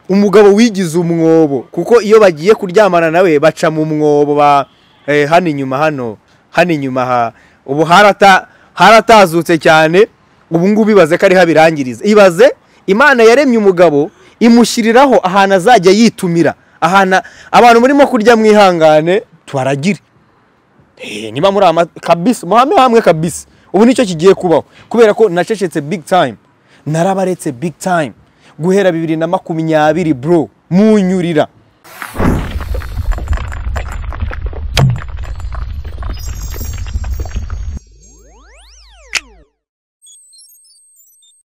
umugabo wigize umwobo kuko iyo bagiye kuryamana nawe baca mu mwobo ba eh, hano inyuma hano hano inyuma ha ubu harata haratazutse cyane ubu ngubu ibaze ko ariho abirangiriza ibaze imana yaremye umugabo imushyiriraho ahantu azajya yitumira ahantu abantu murimo kurya mwihangane tubaragire Eh, niba muri ama kabisa muhame hamwe kabisa ubu nicyo kigiye kubaho kubera ko nacecetse big time narabaretse big time guhera bibiri na makumyabiri bro munyurira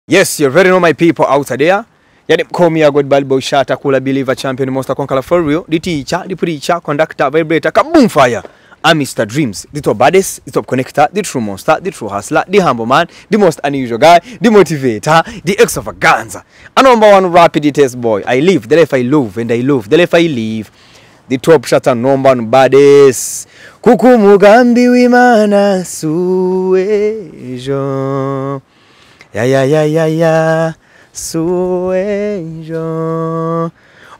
Yes, you already know my people out there. Yani mkomi ya God Bad Boy Shata Kula Believer Champion Monster Conqueror for real. Diticha, dipricha, conductor, vibrator, kaboom fire. I'm Mr. Dreams, the top baddest, the top connector, the true monster, the true hustler, the humble man, the most unusual guy, the motivator, the extravaganza. A number one rapid test boy. I live, the life I love, and I love, the life I live. The top shatter number one baddest. Kuku mugambi w'Imana suejo. Ya ya ya ya ya suejo.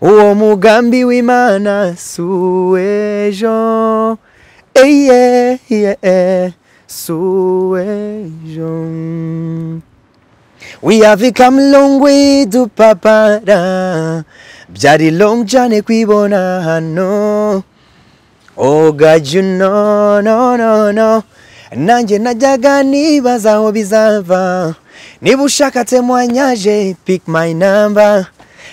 Uwo mugambi w'Imana suejo. Eye ye suejo. We have come long way to papara. Byari long cyane kwibona hano. Oh God, you know, no, no, no. Nanjye najyaga nibaza aho bizava. Niba ushakatse mwanyaje, pick my number.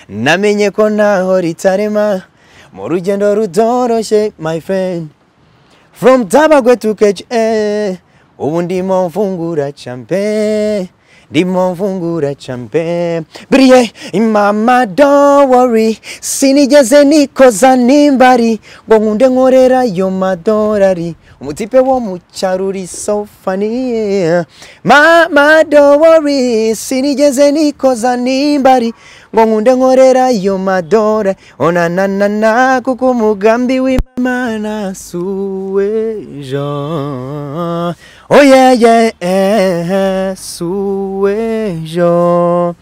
Namenye ko ntaho ritarema. Mu rugendo rutoroshye, my friend. From Tabagwe to KHA. Ubu ndimo mfungura champe. Ndimo mfungura champe. Brie, mama don't worry. Sinigeze nikoza nimbari. Ngo nkunde nkorera yo madorari. Umutipe wo mu cyaro uri so funny. yeah. Mama don't worry. Sinigeze nikoza nimbari. Ngo nkunde nkorera yo madorari. Ona na na na kuko umugambi w'Imana suwejo. Oh yeah yeah eh, suwejo.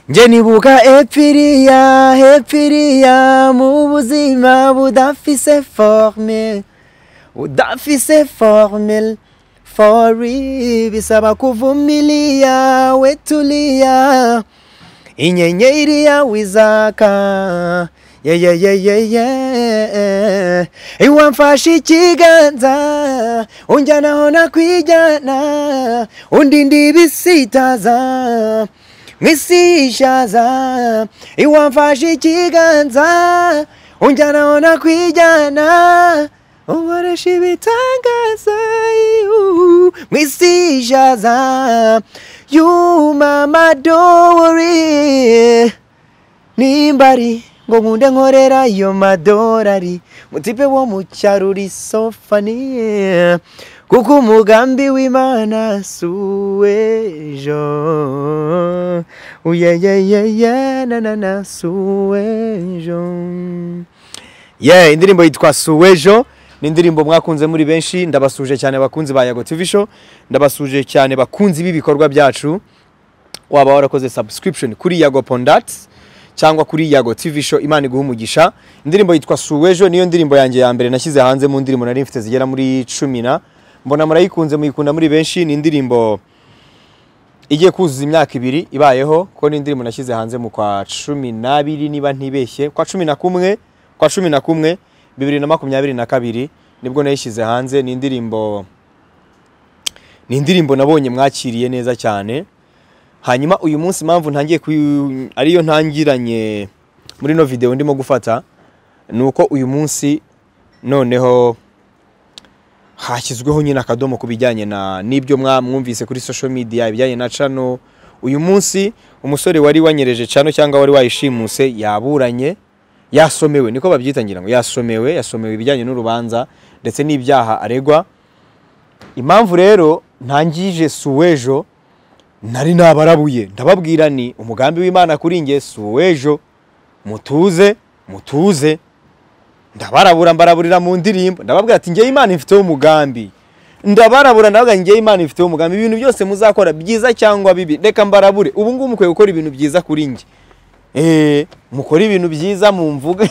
Nje nibuka epfiriya epfiriya mu buzima budafise forme udafise formel fori bisaba kuvumilia wetulia inyenyeri yawe izaka yeyeyeyeye iwamfashe ikiganza unjyanaho nakwijyana undi ndibisitaza mwisishaza iwamfashe ikiganza unjyanaho nakwijyana uboresha ibitangaza iu, mwisishaza yumama dowori nimbari ngo nkunde nkorera yo madorari mutipe wo mu cyaro uri so funny kuko umugambi w'imana suwejo uyeyeyeye na na na suwejo yeah indirimbo yitwa suwejo ni indirimbo mwakunze muri benshi ndabasuje cyane abakunzi ba yago tv show ndabasuje cyane bakunzi b'ibikorwa byacu waba warakoze subscription kuri yago pondats cyangwa kuri yago tv show imana iguha umugisha indirimbo yitwa suwejo niyo ndirimbo yanjye ya mbere nashyize hanze mu ndirimbo nari mfite zigera muri cumi na mbona murayikunze muyikunda muri benshi ni indirimbo igiye kuzuza imyaka ibiri ibayeho ko ni indirimbo nashyize hanze mu kwa cumi n'abiri niba ntibeshye kwa cumi na kumwe kwa cumi na kumwe bibiri na makumyabiri na kabiri nibwo nayishyize hanze ni indirimbo ni indirimbo nabonye mwakiriye neza cyane hanyuma uyu munsi impamvu ntangiye kuyu- ariyo ntangiranye muri no video ndimo gufata ni uko uyu munsi noneho hashyizweho nyine akadomo ku bijyanye na n'ibyo mwa- mwumvise kuri social media ibijyanye na cano uyu munsi umusore wari wanyereje cano cyangwa wari wayishimuse yaburanye yasomewe niko babyita ngira ngo yasomewe yasomewe ibijyanye n'urubanza ndetse n'ibyaha aregwa impamvu rero ntangije suwejo nari nabarabuye ndababwira ni umugambi w'imana kuri nge si uw'ejo mutuze mutuze ndabarabura mbaraburira mu ndirimbo ndababwira ati ngewe imana ifiteho umugambi ndabarabura ndavuga ngewe imana ifiteho umugambi ibintu byose muzakora byiza cyangwa bibi reka mbarabure ubu ngubu mukwiye gukora ibintu byiza kuri nge eh mukora ibintu byiza mu mvuga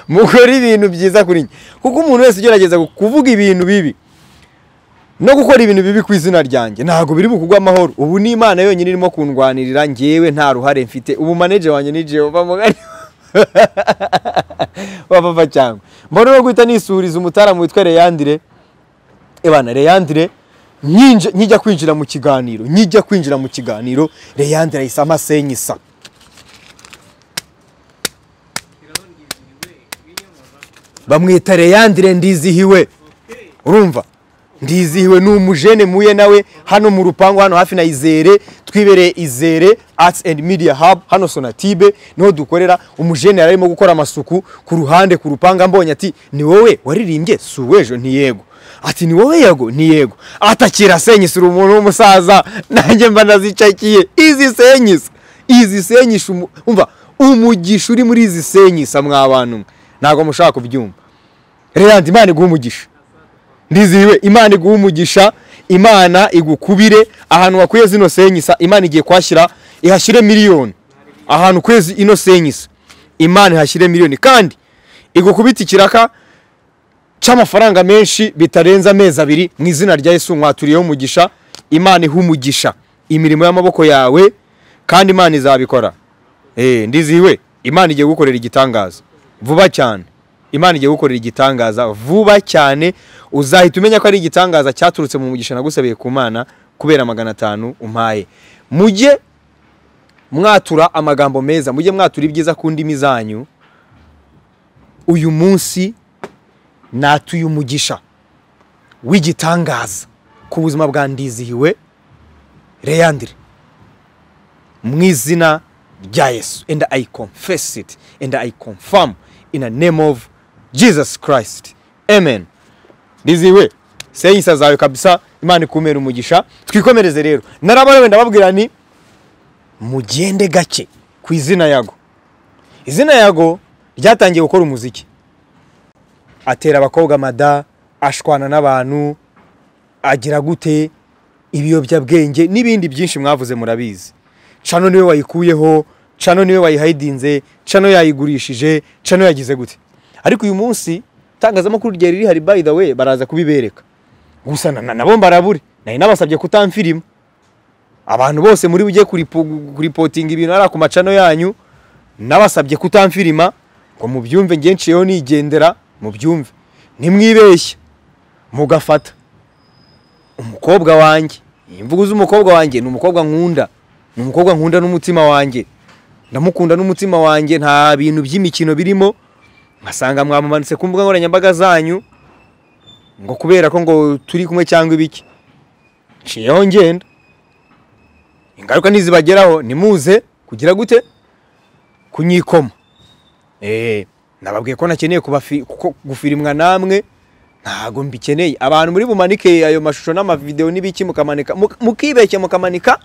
mukora ibintu byiza kuri njye kuko umuntu wese ugerageza kuvuga ibintu bibi no gukora ibintu bibi ku izina ryanjye ntabwo biri bukugwa amahoro ubu ni imana yonyine irimo kundwanirira ngewe nta ruhare mfite ubu manager wanjye ni Jehova mugari wa papa cyangwa mbona rero guhita nisuriza umutaramu witwa Reyandire ebana Reyandire nyinje- nkijya kwinjira mu kiganiro nkijya kwinjira mu kiganiro Reyandire ahise amasenyisa bamwita Reyandire ndizihiwe urumva ndizihiwe ni umujene muye nawe hano mu rupangu hano hafi na izere twibereye izere arts and media hub hano sonatibe niho dukorera umujene yari arimo gukora amasuku ku ruhande ku rupanga mbonye ati ni wowe waririmbye si uw'ejo ntiyego ati ni wowe yego ntiyego atakira senyisira umuntu w'umusaza nanjye mba ndazicakiye izi senyisa izi senyisha umu- umva umugisha uri muri izi senyisa mwa bantu mwe ntabwo mushaka kubyumva rero imana iguha umugisha ndizihiwe imana iguha umugisha imana igukubire ahantu wakuye zino senyisa imana igiye kuhashyira ihashyire miliyoni ahantu ukwezi ino senyisa imana ihashyire miliyoni kandi igukubite ikiraka cy'amafaranga menshi bitarenze amezi abiri mu izina rya yesu mwaturiyeho umugisha imana iha umugisha imirimo y'amaboko yawe kandi imana izabikora Eh, ndizihiwe imana igiye gukorera igitangaza vuba cyane imana igiye gukorera igitangaza vuba cyane uzahita umenya ko ari igitangaza cyaturutse mu mugisha nagusabeye ku mana kubera magana atanu umpaye mujye mwatura amagambo meza mujye mwatura ibyiza ku ndimi zanyu uyu munsi natuye umugisha w'igitangaza ku buzima bwa ndizihiwe reyandire mu izina rya yesu and i confess it and i confirm in the name of jesus christ amen ndiziwe senyisa zawe kabisa imana ikumere umugisha twikomereze rero narabarewe ndababwira ni mugende gake ku izina yago izina yago ryatangiye gukora umuziki atera abakobwa mada ashwana n'abantu agira gute ibiyobyabwenge n'ibindi byinshi mwavuze murabizi cano niwe wayikuyeho cano niwe wayihayidinze cano yayigurishije cano yagize gute ariko uyu munsi itangazamakuru ryari rihari by the way baraza kubibereka gusa na- na- nabo mbarabure nari nabasabye kutamfirima abantu bose muri bujye kuripo- kuripotinga ibintu hariya ku macano yanyu nabasabye kutamfirima ngo mubyumve njye nshiyeho nigendera mubyumve nimwibeshye mugafata umukobwa wanjye imvugo z'umukobwa wanjye ni umukobwa nkunda ni umukobwa nkunda n'umutima wanjye ndamukunda n'umutima wanjye nta bintu by'imikino birimo nkasanga mwamumanitse ku mbuga nkoranyambaga zanyu ngo kubera ko ngo turi kumwe cyangwa ibiki nshiyeho ngenda ingaruka ntizibageraho nimuze kugira gute kunyikoma Eh, nababwiye ko nakeneye kubafi- ko- gufirimwa namwe ntago mbikeneye abantu muri bumanike ayo mashusho n'amavideo n'ibiki mukamanika muk- mukibeshya mukamanika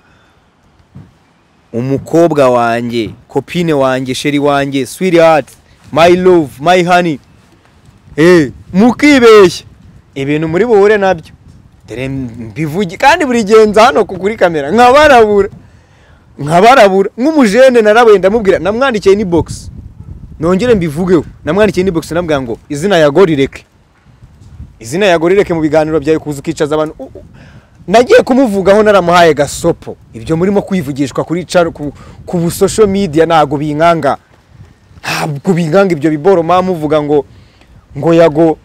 umukobwa wanjye kopine wanjye sheri wanjye sweetheart my love my honey eh mukibeshya ibintu muri buhure nabyo dore mbivugi kandi buri gihe nza hano ku- kuri kamera nkabarabura nkabarabura nk'umujene narabuye ndamubwira namwandikiye ni box nongere mbivugeho namwandikiye ni box nabwira ngo izina yago rireke izina yago rireke mu biganiro byawe kuza ukicaza abantu U- u- nagiye kumuvugaho naramuhaye gasopo ibyo murimo kwivugishwa kuri caro- ku, ku bu social media ntago binkanga ntabwo binkanga ibyo biboro mama muvuga ngo ngo yago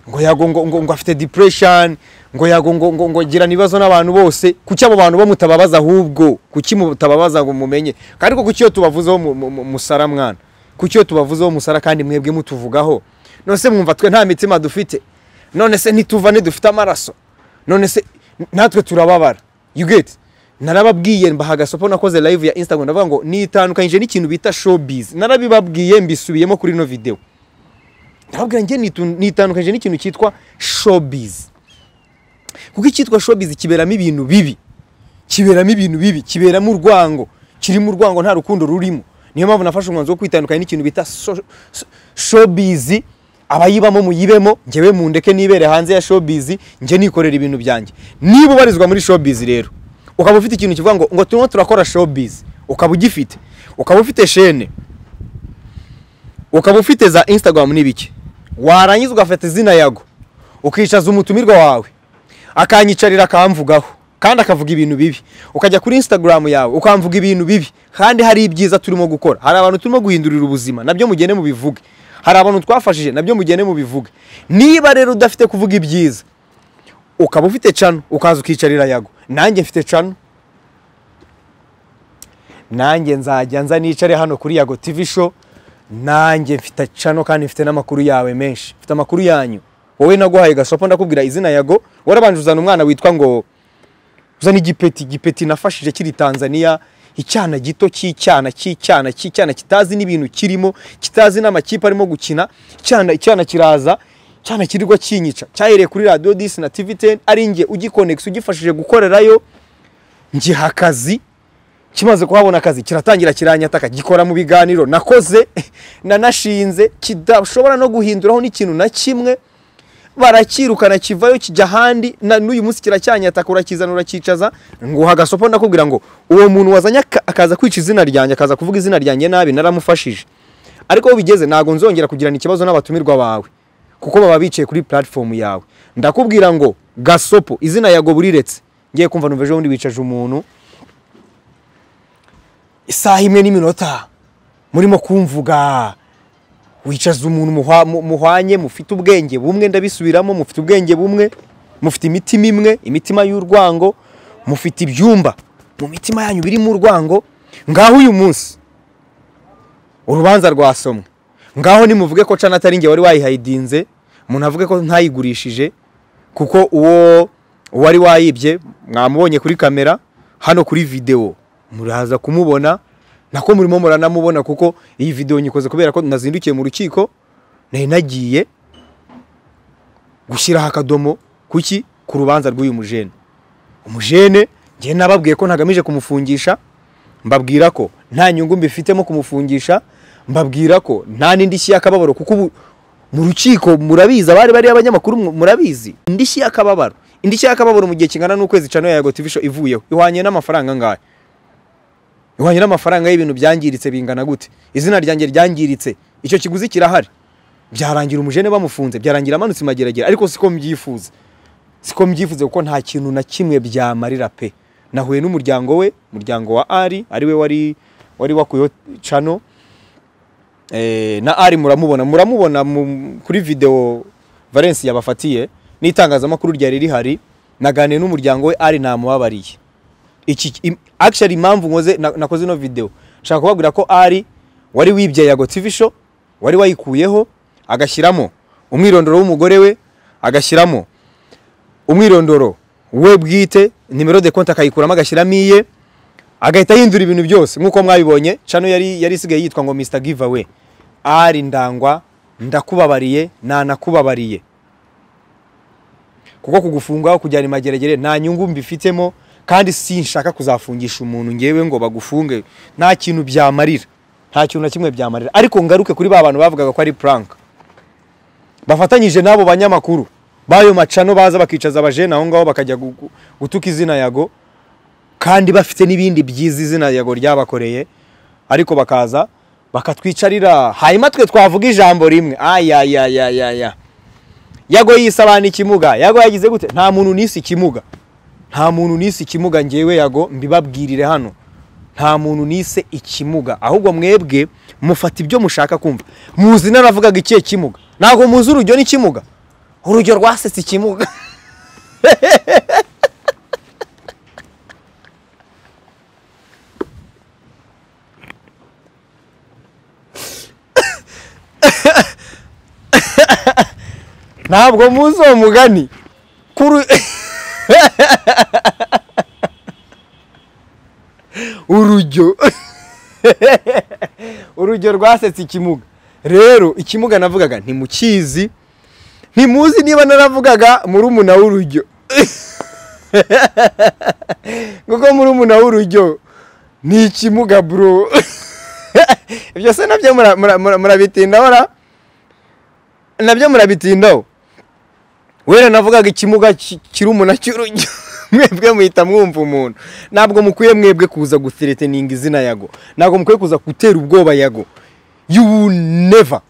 ngo yago ngo, ngo, ngo afite depression ngo yago ngo, ngo, ngo girana ibibazo n'abantu bose kuki abo bantu bo mutababaza ahubwo kuki mutababaza ngo mumenye kandi ko kuki iyo tubavuzeho mu- mu- mu- musara mwana kuki iyo tubavuzeho musara kandi mwebwe mutuvugaho none se mwumva twe nta mitima dufite none se ntituvane dufite amaraso none se natwe turababara you get narababwiye mbaha agasopo nakoze live ya instagram ndavuga ngo nitandukanyije n'ikintu bita showbiz narabibabwiye mbisubiyemo kuri ino video ndababwira njye nitu- nitandukanyije n'ikintu cyitwa showbiz kuko icyitwa showbiz kiberamo ibintu bibi kiberamo ibintu bibi kiberamo urwango kirimo urwango nta rukundo rurimo niyo mpamvu nafashe umwanzuro wo kwitandukanya n'ikintu bita so- so- showbiz abayibamo muyibemo njyewe mundeke nibere hanze ya showbiz njye nikorera ibintu byanjye niba ubarizwa muri showbiz rero ukaba ufite ikintu kivuga ngo ngo turimo turakora showbiz ukaba ugifite ukaba ufite shene ukaba ufite za instagram n'ibiki warangiza ugafata izina yago ukicaza umutumirwa wawe akanyicarira akamvugaho kandi akavuga ibintu bibi ukajya kuri instagram yawe ukamvuga ibintu bibi kandi hari ibyiza turimo gukora hari abantu turimo guhindurira ubuzima nabyo mugende mubivuge hari abantu twafashije nabyo mugende mubivuge niba rero udafite kuvuga ibyiza ukaba ufite cano ukaza ukicarira yago nanjye mfite cano nanjye nzajya nza nicare hano kuri yago tv show nanjye mfite cano kandi mfite n'amakuru yawe menshi mfite amakuru yanyu wowe naguhaye gasopo ndakubwira izina yago warabanje uzana umwana witwa ngo uzana igipeti igipeti nafashije kiri tanzania icyana gito cy'icyana cy'icyana cy'icyana kitazi n'ibintu kirimo kitazi n'amakipe arimo gukina icyana icyana kiraza cyana kirirwa kinyica cyahereye kuri radiyo disi na tivi teni ari njye ugikonegisi ugifashije gukorerayo ngiha akazi kimaze kuhabona akazi kiratangira kiranyataka gikora mu biganiro nakoze nanashinze kidashobora no guhinduraho n'ikintu na kimwe barakirukana kivayo kijya ahandi na n'uyu munsi kiracyanyataka urakizana urakicaza nguha agasopo ndakubwira ngo uwo muntu wazanye aka- akaza kwica izina ryanjye akaza kuvuga izina ryanjye nabi naramufashije ariko aho bigeze ntabwo nzongera kugirana ikibazo n'abatumirwa bawe kuko baba bicaye kuri platform yawe ndakubwira ngo gasopo izina yago buriretse ngiye kumva numva ejo bundi wicaje umuntu isaha imwe n'iminota murimo kumvuga wicaza umuntu muhwa- mu- muhwanye mufite ubwenge bumwe ndabisubiramo mufite ubwenge bumwe mufite imitima imwe imitima y'urwango mufite ibyumba mu mitima yanyu birimo urwango ngaho uyu munsi urubanza rwasomwe ngaho nimuvuge ko cana atari njye wari wayihayidinze munavuge ko ntayigurishije kuko uwo wari wayibye mwamubonye kuri kamera hano kuri videwo muraza kumubona nako murimo muranamubona kuko iyi videwo nyikoze kubera ko nazindukiye mu rukiko nari nagiye gushyiraho akadomo kuki ku rubanza rw'uyu mujene umujene njye nababwiye ko ntagamije kumufungisha mbabwira ko nta nyungu mbifitemo kumufungisha mbabwira ko nta n'indishyi y'akababaro kuko ubu mu rukiko murabizi abari bari abanyamakuru mu- murabizi indishyi y'akababaro indishyi y'akababaro mu gihe kingana n'ukwezi cano ya Yego TV show ivuyeho ihwanye n'amafaranga angahe ihwanye n'amafaranga y'ibintu byangiritse bingana gute izina ryanjye ryangiritse icyo kiguzi kirahari byarangira umujene bamufunze byarangira amanutse mageragere ariko siko mbyifuza siko mbyifuza kuko nta kintu na kimwe byamarira pe nahuye n'umuryango we umuryango wa ari ariwe wari wari wakuyeho cano eh, na ari muramubona muramubona mu- kuri video valence yabafatiye n'itangazamakuru ryari rihari naganiye n'umuryango we ari namubabariye iki im- actually impamvu nkoze na- nakoze ino video nshaka kubabwira ko ari wari wibye yago TV show wari wayikuyeho agashyiramo umwirondoro w'umugore we agashyiramo umwirondoro we bwite nimero de konti akayikuramo agashyiramo iye agahita ahindura ibintu byose nk'uko mwabibonye cano yari yari isigaye yitwa ngo Mr Giveaway ari ndangwa ndakubabariye nanakubabariye kuko kugufunga kujyana imageragere nta nyungu mbifitemo kandi sinshaka kuzafungisha umuntu ngewe ngo bagufunge nta kintu byamarira nta kintu na kimwe byamarira ariko ngaruke kuri ba bantu bavugaga ko ari prank bafatanyije n'abo banyamakuru b'ayo macano baza bakicaza abajene aho ngaho bakajya gu- gu- gutuka izina yago kandi bafite n'ibindi byiza izina yago ryabakoreye ariko bakaza bakatwicarira hanyuma twe twavuga ijambo rimwe ayayayayaya yago yisabana ikimuga yago yagize gute nta muntu nise ikimuga nta muntu nise ikimuga ngewe yago mbibabwirire hano nta muntu nise ikimuga ahubwo mwebwe mufata ibyo mushaka kumva muzi naravugaga ikihe kimuga ntabwo muzi urujyo n'ikimuga urujyo rwasetse ikimuga ntabwo muzi uwo mugani kuri urujyo urujyo rwasetse ikimuga rero ikimuga navugaga ntimukizi ntimuzi niba naravugaga murumuna w'urujyo kuko murumuna w'urujyo ni ikimuga bro ibyo se nabyo mura- mura- mura- murabitindaho ra? nabyo murabitindaho wera navugaga ikimuga ki- kirumuna cy'urujyo mwebwe muhita mwumva umuntu ntabwo mukwiye mwebwe kuza guthreateninga izina yago ntabwo mukwiye kuza gutera ubwoba yago you will never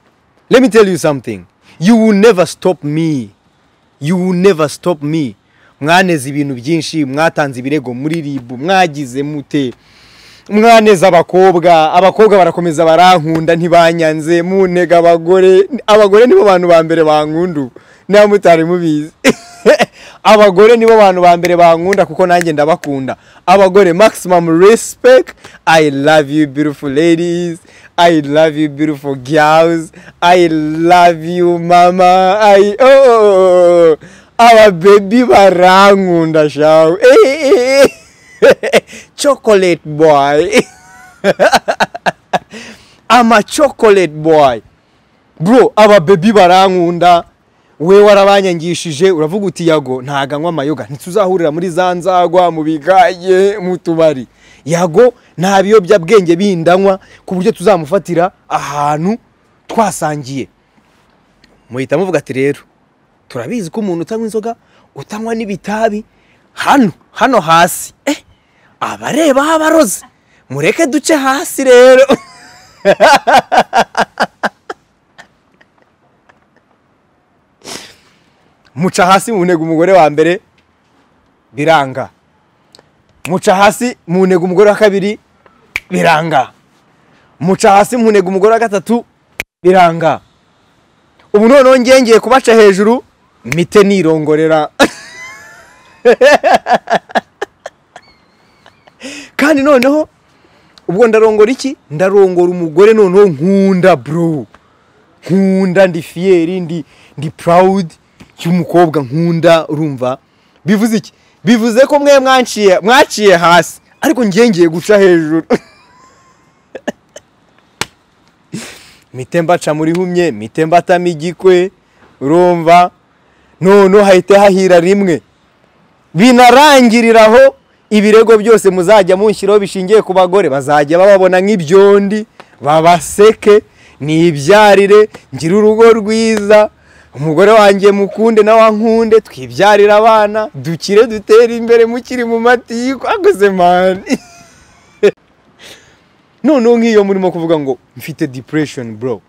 let me tell you something you will never stop me you will never stop me mwaneze ibintu byinshi mwatanze ibirego muri ribu mwagize mute mwaneze abakobwa abakobwa barakomeza barankunda ntibanyanze muntega abagore abagore nibo bantu ba mbere bankunda ubu niba mutari mubizi abagore nibo bantu ba mbere bankunda kuko nanjye ndabakunda abagore maximum respect i love you beautiful ladies i love you beautiful girls i love you mama I... Oh, ababebi barankunda shawe Eh. chocolate boy i'm a chocolate boy bro aba baby barankunda we warabanyangishije uravuga uti yago ntago anywa amayoga ntituzahurira muri za nzagwa mu bigaye mu tubari yago nta biyobyabwenge bindi anywa ku buryo tuzamufatira ahantu twasangiye muhita muvuga ati rero turabizi ko umuntu utanywa inzoga utanywa n'ibitabi hano hano hasi eh abareba aho abaroze mureke duce hasi rero muca hasi mu ntego umugore wa mbere biranga muca hasi mu ntego umugore wa kabiri biranga muca hasi mu ntego umugore wa gatatu biranga ubu noneho ngengeye kubaca hejuru mite nirongorera kandi noneho ubwo ndarongora iki ndarongora umugore noneho nkunda bro nkunda ndi fiyeri ndi ndi purawudi y'umukobwa nkunda urumva bivuze iki bivuze ko mwe mwanciye mwaciye hasi ariko ngiye ngiye guca hejuru mite mbaca muri humye mite mbatamo igikwe urumva noneho hahita hahira rimwe binarangirira aho ibirego byose muzajya mushyiraho bishingiye ku bagore bazajya bababona nk'ibyondi babaseke nibyarire ngire urugo rwiza umugore wanjye mukunde nawe ankunde twibyarire abana dukire dutere imbere mukiri mu matiku aguze mani noneho nk'iyo murimo kuvuga ngo mfite depression bro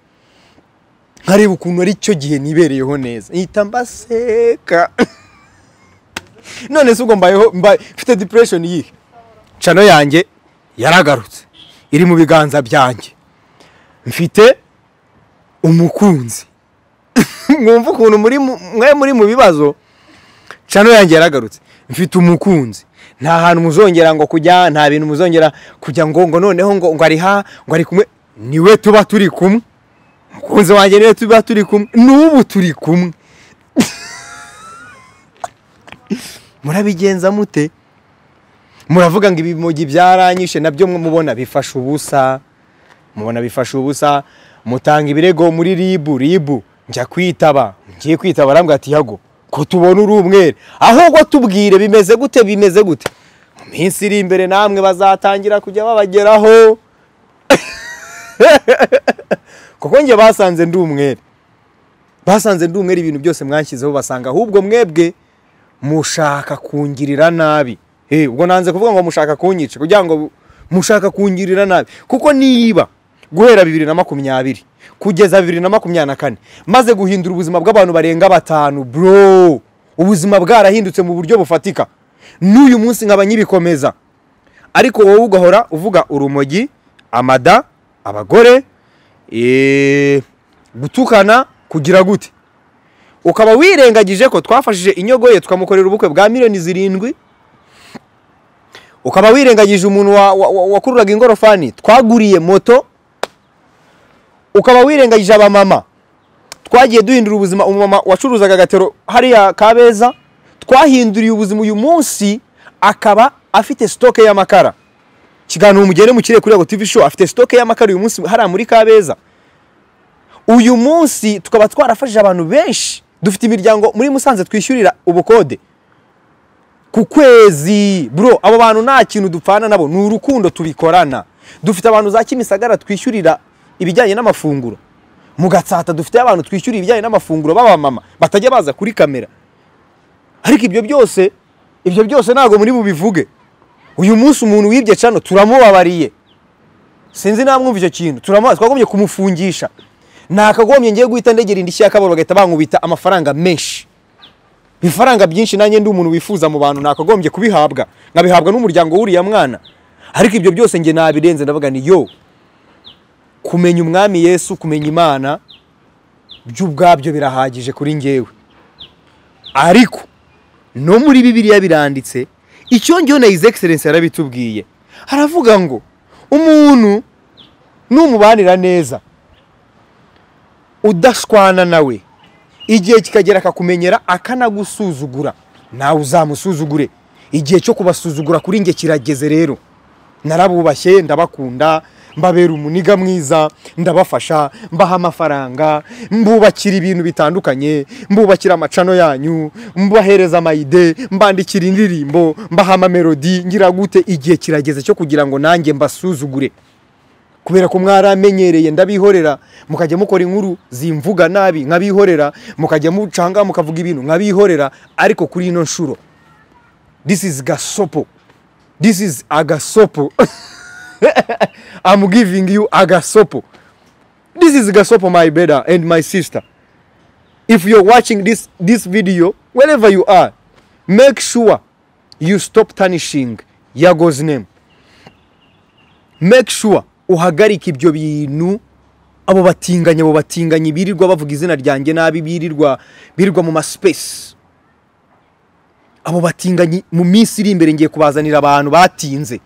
nkareba ukuntu ari cyo gihe nibereyeho neza nhita mbaseka none se ubwo mbayeho mbaye mfite depression yihe cano yanjye yaragarutse iri mu biganza byanjye mfite umukunzi mwumva ukuntu muri mu- mwe muri mu bibazo cano yanjye yaragarutse mfite umukunzi nta hantu muzongera ngo kujya nta bintu muzongera kujya ngo ngo noneho ngo ngo ari ha ngo ari kumwe niwe tuba turi kumwe umukunzi wanjye niwe tuba turi kumwe n'ubu turi kumwe murabigenza mute muravuga ngo ibimogi byaranyishe nabyo mubona bifashe ubusa mubona bifashe ubusa mutanga ibirego muri ribu ribu njya kwitaba ngiye kwitaba arambwira ati yago ko tubona uri umwere ahubwo tubwire bimeze gute bimeze gute mu minsi iri imbere namwe bazatangira kujya babageraho kuko njye basanze ndi umwere basanze ndi umwere ibintu byose mwashyizeho basanga ahubwo mwebwe mushaka kungirira nabi Eh, ubwo nanze kuvuga ngo mushaka kunyica kugira ngo mushaka kungirira nabi kuko niba guhera bibiri na makumyabiri kugeza bibiri na makumyabiri na kane maze guhindura ubuzima bw'abantu barenga batanu bro ubuzima bwarahindutse mu buryo bufatika n'uyu munsi nkaba nyibikomeza ariko wowe ugahora uvuga urumogi amada abagore eh, gutukana kugira gute ukaba wirengagije ko twafashije inyogoye tukamukorera ubukwe bwa miliyoni zirindwi ukaba wirengagije umuntu wa- wa- wa- wakururaga ingorofani twaguriye moto ukaba wirengagije abamama twagiye duhindura ubuzima umumama wacuruzaga agatero hariya kabeza twahinduriye ubuzima uyu munsi akaba afite sitoke y'amakara kiganiro mugende mukire kuri Yego TV show afite sitoke y'amakara uyu munsi hariya muri kabeza uyu munsi tukaba twarafashije abantu benshi dufite imiryango muri musanze twishyurira ubukode ku kwezi bro abo bantu nta kintu dupfana nabo ni urukundo tubikorana dufite abantu za kimisagara twishyurira ibijyanye n'amafunguro mu gatsata dufite abantu twishyurira ibijyanye n'amafunguro b'abamama batajya baza kuri kamera ariko ibyo byose ibyo byose ntabwo muri bubivuge uyu munsi umuntu wibye cano turamubabariye sinzi namwumva icyo kintu turamubaza twagombye kumufungisha nakagombye ngiye guhita ndegera indi shyaka babo bagahita bankubita amafaranga menshi ibifaranga byinshi nanjye ndi umuntu wifuza mu bantu nakagombye kubihabwa nkabihabwa n'umuryango w'uriya mwana ariko ibyo byose njye nabirenze ndavuga ni yo kumenya umwami yesu kumenya imana byo ubwabyo birahagije kuri ngewe ariko no muri bibiliya biranditse icyo ngicyo na izi egiserensi yarabitubwiye haravuga ngo umuntu numubanira neza udashwana nawe igihe kikagera akakumenyera akanagusuzugura nawe uzamusuzugure igihe cyo kubasuzugura kuri nge kirageze rero narabubashye ndabakunda mbabera umuniga mwiza ndabafasha mbaha amafaranga mbubakira ibintu bitandukanye mbubakira amacano yanyu mbahereza amayide mbandikira indirimbo mbaha amamelodi ngira gute igihe kirageze cyo kugira ngo nanjye mbasuzugure kubera ko mwaramenyereye ndabihorera mukajya mukora inkuru zimvuga nabi nkabihorera mukajya mucanga mukavuga ibintu nkabihorera ariko kuri ino nshuro this is gasopo this is agasopo I'm giving you agasopo this is gasopo my brother and my sister if you're watching this this video wherever you are make sure you stop tarnishing yago's name make sure uhagarika ibyo bintu abo batinganyi abo batinganyi birirwa bavuga izina ryanjye nabi birirwa birirwa mu masipesi abo batinganyi mu minsi iri imbere ngiye kubazanira abantu batinze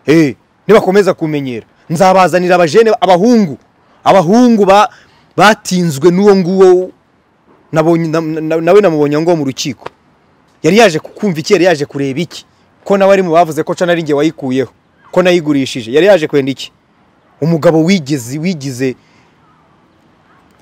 Eh, nibakomeza kumenyera nzabazanira abajene abahungu abahungu ba- batinzwe n'uwo nguwo nabonye- na- na- nawe namubonye ngo mu rukiko yari yaje kukumva iki yari yaje kureba iki ko nawe ari mu bavuze ko cana ari nge wayikuyeho ko nayigurishije yari yaje kwenda iki umugabo wigeze wigize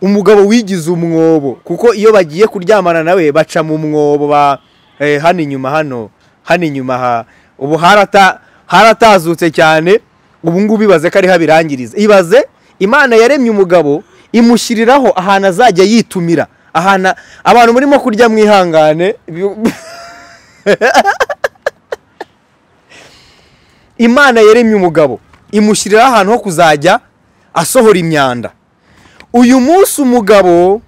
umugabo wigize umwobo kuko iyo bagiye kuryamana nawe baca mu mwobo ba eh, hano inyuma hano hano inyuma ha ubu harata haratazutse cyane ubu ngubu ibaze ko ariho abirangiriza ibaze imana yaremye umugabo imushyiriraho ahantu azajya yitumira ahantu abantu murimo kurya mwihangane imana yaremye umugabo imushyiriraho ahantu ho kuzajya asohora imyanda uyu munsi umugabo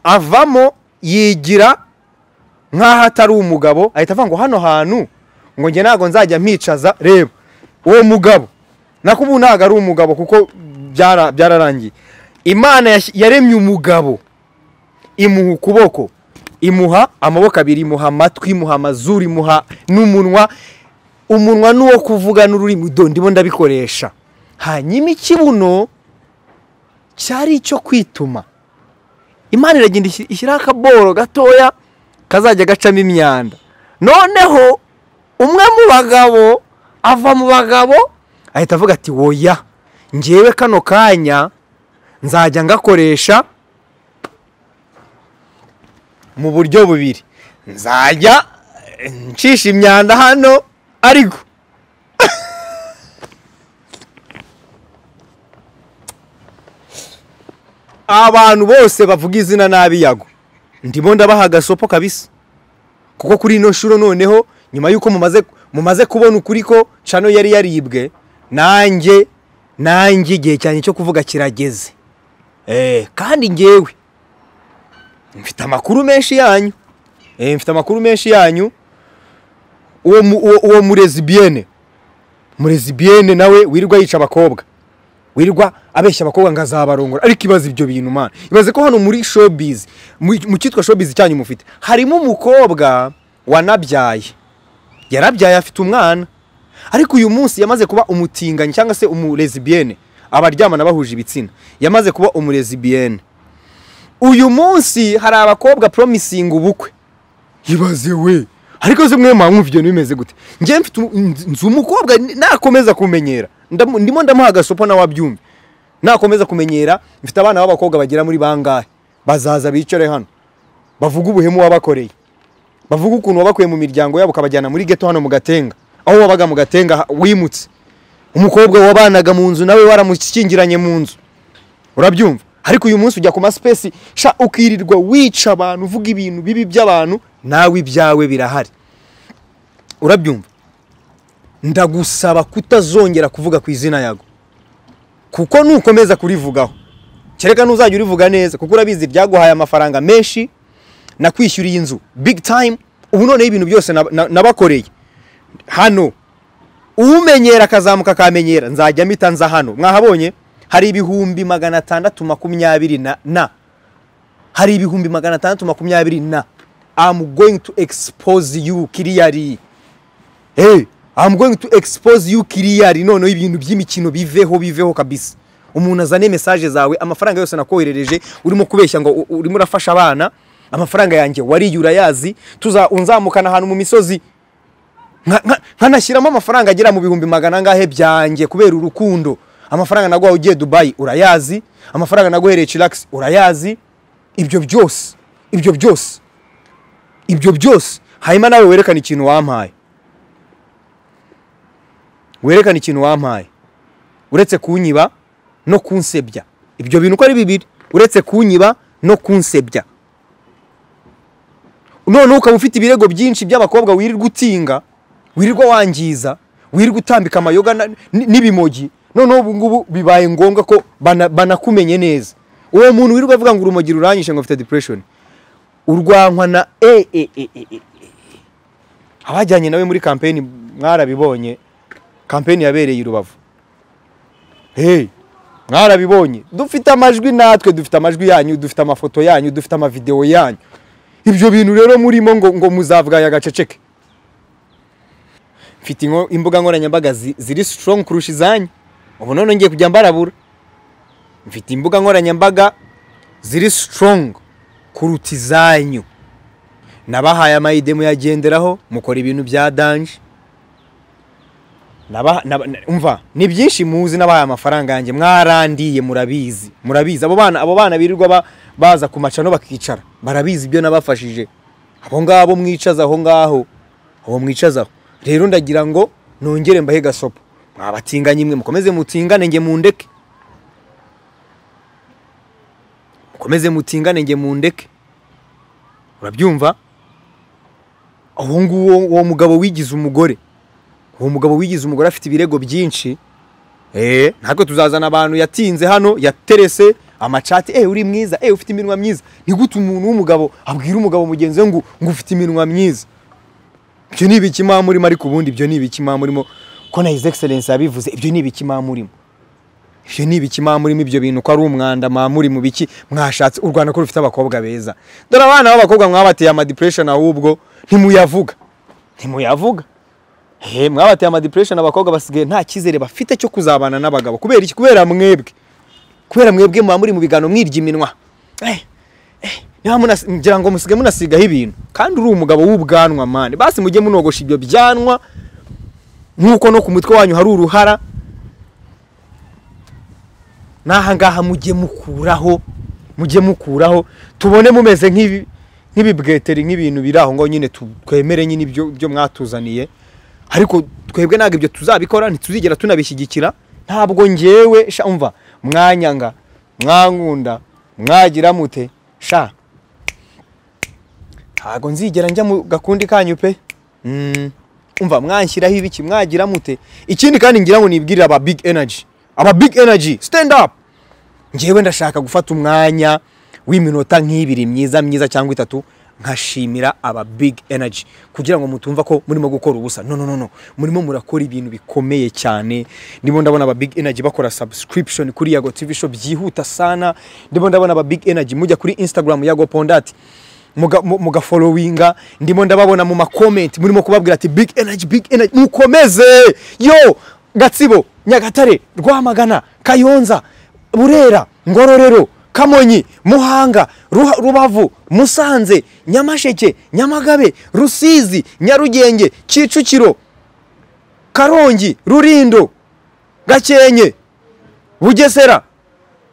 avamo yigira nk'aho atari umugabo ahita avuga ngo hano hantu ngo njye ntabwo nzajya mpicaza reba uwo mugabo nako ubu ntabwo ari umugabo kuko byara- byararangiye imana yas- yaremye umugabo imuha ukuboko imuha amaboko abiri imuha amatwi imuha amazuru imuha n'umunwa umunwa n'uwo kuvuga n'ururimi do ndimo ndabikoresha hanyuma ikibuno cyari icyo kwituma imana iragenda ishyira- ishyiraho akaboro gatoya kazajya gacamo imyanda noneho umwe mu bagabo ava mu bagabo ahita avuga ati woya ngewe kano kanya nzajya ngakoresha mu buryo bubiri nzajya eh, ncisha imyanda hano ariko abantu bose bavuga izina nabi yago ndimo ndabaha agasopo kabisa kuko kuri ino shuro noneho nyuma y'uko mumaze mumaze kubona ukuri ko cano yari yaribwe nanjye nanjye igihe cyane cyo kuvuga kirageze eh kandi ngewe mfite amakuru menshi yanyu eh mfite amakuru menshi yanyu uwo mu- uwo- uwo murezibiyene murezibiyene nawe wirirwa yica abakobwa wirirwa abeshya abakobwa ngo azabarongora ariko ibaze ibyo bintu mana ibaze ko hano muri showbiz mu mu cyitwa showbiz cyanyu mufite harimo umukobwa wanabyaye yarabyaye afite umwana ariko uyu munsi yamaze kuba umutinganyi cyangwa se umurezibiyene abaryamana bahuje ibitsina yamaze kuba umurezibiyene uyu munsi hari abakobwa promisinga ubukwe ibaze we ariko se mwe mwumva ibyo bimeze gute njye mfite umu- nzi nzi umukobwa n- nakomeza kumenyera Ndamu- ndimo ndamuha agasopo nawe abyumve nakomeza kumenyera mfite abana b'abakobwa bagera muri bangahe bazaza bicare hano bavuga ubuhemu wabakoreye bavuga ukuntu wabakuye mu miryango yabo ukabajyana muri geto hano mu gatenga aho wabaga mu gatenga ha- wimutse umukobwa wabanaga mu nzu nawe waramushyingiranye mu nzu urabyumva ariko uyu munsi ujya ku masipesi sha ukirirwa wica abantu uvuga ibintu bibi by'abantu nawe ibyawe birahari urabyumva ndagusaba kutazongera kuvuga ku izina yago kuko nukomeza kurivugaho kereka ntuzajya urivuga neza kuko urabizi ryaguhaye amafaranga menshi nakwishyuriye inzu big time ubu noneho ibintu byose nab- na- nabakoreye hano umenyera akazamuka akamenyera nzajya mpita nza hano mwahabonye hari ibihumbi magana atandatu makumyabiri na na hari ibihumbi magana atandatu makumyabiri na I'm going to expose you kiriyari hey I'm going to expose you kiriyari noneho ibintu by'imikino biveho biveho kabisa umuntu azane mesaje zawe amafaranga yose nakoherereje urimo kubeshya ngo u- urimo urafasha abana amafaranga yanjye wariye urayazi tuza unzamukana ahantu mu misozi nka- nka- nkanashyiramo amafaranga agera mu bihumbi magana angahe byanjye kubera urukundo amafaranga naguhaye ugiye dubayi urayazi amafaranga naguhereye chilax urayazi ibyo byose ibyo byose ibyo byose hanyuma nawe werekane ikintu wampaye werekane ikintu wampaye uretse kunyiba no kunsebya ibyo bintu uko ari bibiri uretse kunyiba no kunsebya none ukaba ufite ibirego byinshi by'abakobwa wirirwa utinga wirirwa wangiza wirirwa utambika amayoga na- ni- n'ibimogi noneho ubu ngubu bibaye ngombwa ko bana- banakumenye neza uwo muntu wirirwa avuga ngo urumogi ruranyishe ngo mfite depression urwankwa na e e e e e abajyanye nawe muri kampeni mwarabibonye kampeni yabereye i rubavu hey mwarabibonye dufite amajwi natwe dufite amajwi yanyu dufite amafoto yanyu dufite amavidewo yanyu ibyo bintu rero murimo ngo ngo muzavuga aya gaceceke mfite inko- imbuga nkoranyambaga zi- ziri strong kurusha izanyu ubu none ngiye kujya mbarabura mfite imbuga nkoranyambaga ziri strong kuruta izanyu nabahaye amayide muyagenderaho mukora ibintu bya danje Naba- naba- na- umva ni byinshi muzi n'abahaye amafaranga yanjye mwarandiye murabizi murabizi abo bana abo bana birirwa ba- baza ku macano bakicara barabizi ibyo nabafashije abo ngabo mwicaza aho ngaho abo mwicazaho rero ndagira ngo nongere mbahe gasopo mwabatinganye imwe mukomeze mutingane nge mundeke mukomeze mutingane nge mundeke urabyumva uwo nguwo uwo mugabo wigize umugore uwo mugabo wigize umugore afite ibirego byinshi eh natwe tuzazana abantu yatinze hano yaterese amacati eh uri mwiza eh ufite iminwa myiza ni gute umuntu w'umugabo abwira umugabo mugenzi we ngo ngo ufite iminwa myiza ibyo ni ibiki mwamurimo ariko ubundi ibyo ni ibiki mwamurimo ko na his excellence yabivuze ibyo ni ibiki mwamurimo ibyo ni ibiki mwamurimo ibyo bintu ko ari umwanda mwamuri mu biki mwashatse u rwanda ko rufite abakobwa beza dore abana b'abakobwa mwabateye amadepression ahubwo ntimuyavuga ntimuyavuga He, mwabateye amadepression abakobwa basigaye nta cyizere bafite cyo kuzabana n'abagabo kubera iki kubera mwebwe kubera mwebwe muba muri mu biganiro mwirya iminwa Eh, eh, niba munas- ngira ngo musige munasigaho ibintu kandi uri umugabo w'ubwanwa mani basi mujye munogosha ibyo byanwa nk'uko no ku mutwe wanyu hari uruhara n'aha ngaha mujye mukuraho mujye mukuraho tubone mumeze nk'ibi nk'ibibweteri nk'ibintu biri aho ngaho nyine tu- twemere nyine ibyo ibyo mwatuzaniye ariko twebwe ntabwo ibyo tuzabikora ntituzigera tunabishyigikira ntabwo ngewe sha umva mwanyanga mwankunda mwagira mute sha ntabwo nzigera njya mu gakundi kanyu pe Mm. umva mwanshyiraho ibiki mwagira mute ikindi kandi ngira ngo nibwirire aba big energy aba big energy stand up ngewe ndashaka gufata umwanya w'iminota nk'ibiri myiza myiza cyangwa itatu nkashimira aba big energy kugira ngo mutumva ko murimo gukora ubusa no no no no murimo murakora ibintu bikomeye cyane ndimo ndabona aba big energy bakora subscription kuri yago tv show byihuta sana ndimo ndabona aba big energy mujya kuri instagram yago pondati muga- mu- mugafolowinga ndimo ndababona mu makomenti murimo kubabwira ati big energy big energy mukomeze yo gatsibo nyagatare rwamagana kayonza burera ngororero kamonyi muhanga Ruha- rubavu musanze nyamasheke nyamagabe rusizi nyarugenge kicukiro karongi rurindo gakenke bugesera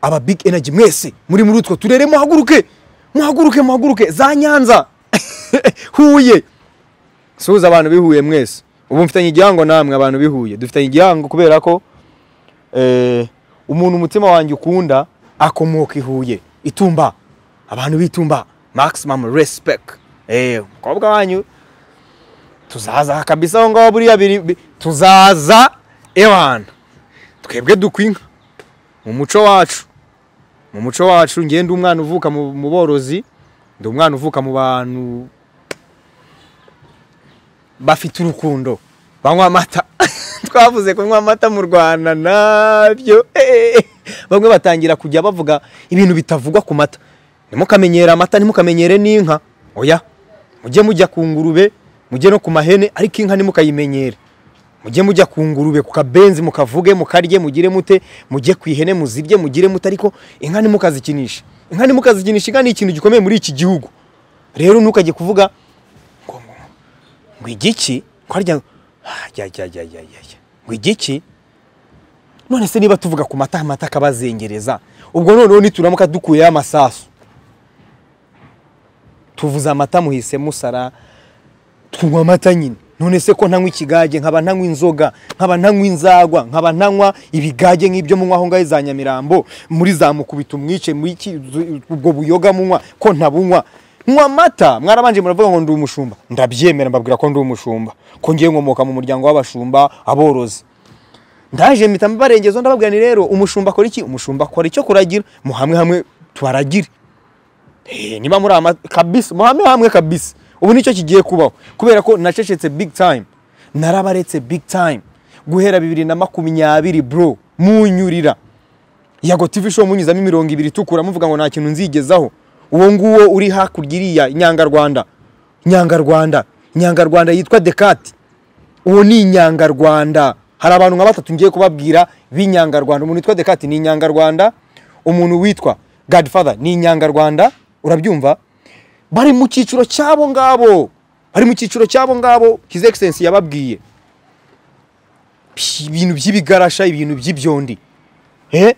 aba big energy mwese muri muri utwo turere muhaguruke muhaguruke muhaguruke za nyanza huye suhuza abantu bihuye mwese ubu mfitanye igihango namwe abantu bihuye dufitanye igihango kubera ko eh, umuntu umutima wanjye ukunda akomoka i huye itumba abantu bitumba maximum respect eh, umukobwa wanyu tuzaza aha kabisa aho ngaho buriya biri bi- tuzaza ewana twebwe dukwinka mu muco wacu mu muco wacu ngewe ndi umwana uvuka mu mu borozi ndi umwana uvuka mu bantu bafite urukundo banywa amata twavuze kunywa amata mu rwanda nabyo eh. bamwe batangira kujya bavuga ibintu bitavugwa ku mata ntimukamenyere amata ntimukamenyere n'inka oya mujye mujya ku ngurube mujye no ku mahene ariko inka ntimukayimenyere mujye mujya ku ngurube ku kabenzi mukavuge mukarye mugire mute mujye ku ihene muzirye mugire mute ariko inka ntimukazikinishe inka ntimukazikinishe inka ni ikintu gikomeye muri iki gihugu rero ntukajye kuvuga ngo igiki ko harya Ah, jya jya jya jya jya jya. ngo igiki none se niba tuvuga ku mata amata akabazengereza ubwo noneho nituramuka dukuyeho amasasu tuvuze amata muhise musara tunywa amata nyine none se ko ntanywa ikigage nkaba ntanywa inzoga nkaba ntanywa inzagwa nkaba ntanywa ibigage nk'ibyo munywa aho ngaho za nyamirambo muri za mukubita umwice muri iki- zu- ubwo buyoga munywa ko ntabunywa nywa amata mwarabanje muravuga ngo ndi umushumba ndabyemera mbabwira ko ndi umushumba ko ngiye nkomoka mu muryango w'abashumba aborozi ndaje mpita mbarengezo ndababwira ni rero umushumba akora iki umushumba akora icyo kuragira muhamwe hamwe tubaragire Eh, niba muri ama kabisa muhame hamwe kabisa ubu nicyo kigiye kubaho kubera ko nacecetse big time narabaretse big time guhera bibiri na makumyabiri bro munyurira yago tv show munyuzamo imirongo ibiri itukura muvuga ngo nta kintu nzigezaho uwo nguwo uri hakurya iriya nyangarwanda nyangarwanda nyangarwanda yitwa dekati uwo ni inyangarwanda hari abantu nka batatu ngiye kubabwira b'inyangarwanda umuntu witwa dekati ni inyangarwanda umuntu witwa godfather ni inyangarwanda urabyumva bari mu cyiciro cy'abo ngabo bari mu cyiciro cy'abo ngabo his excellency yababwiye Psh, ibintu by'ibigarasha ibintu by'ibyondi Eh?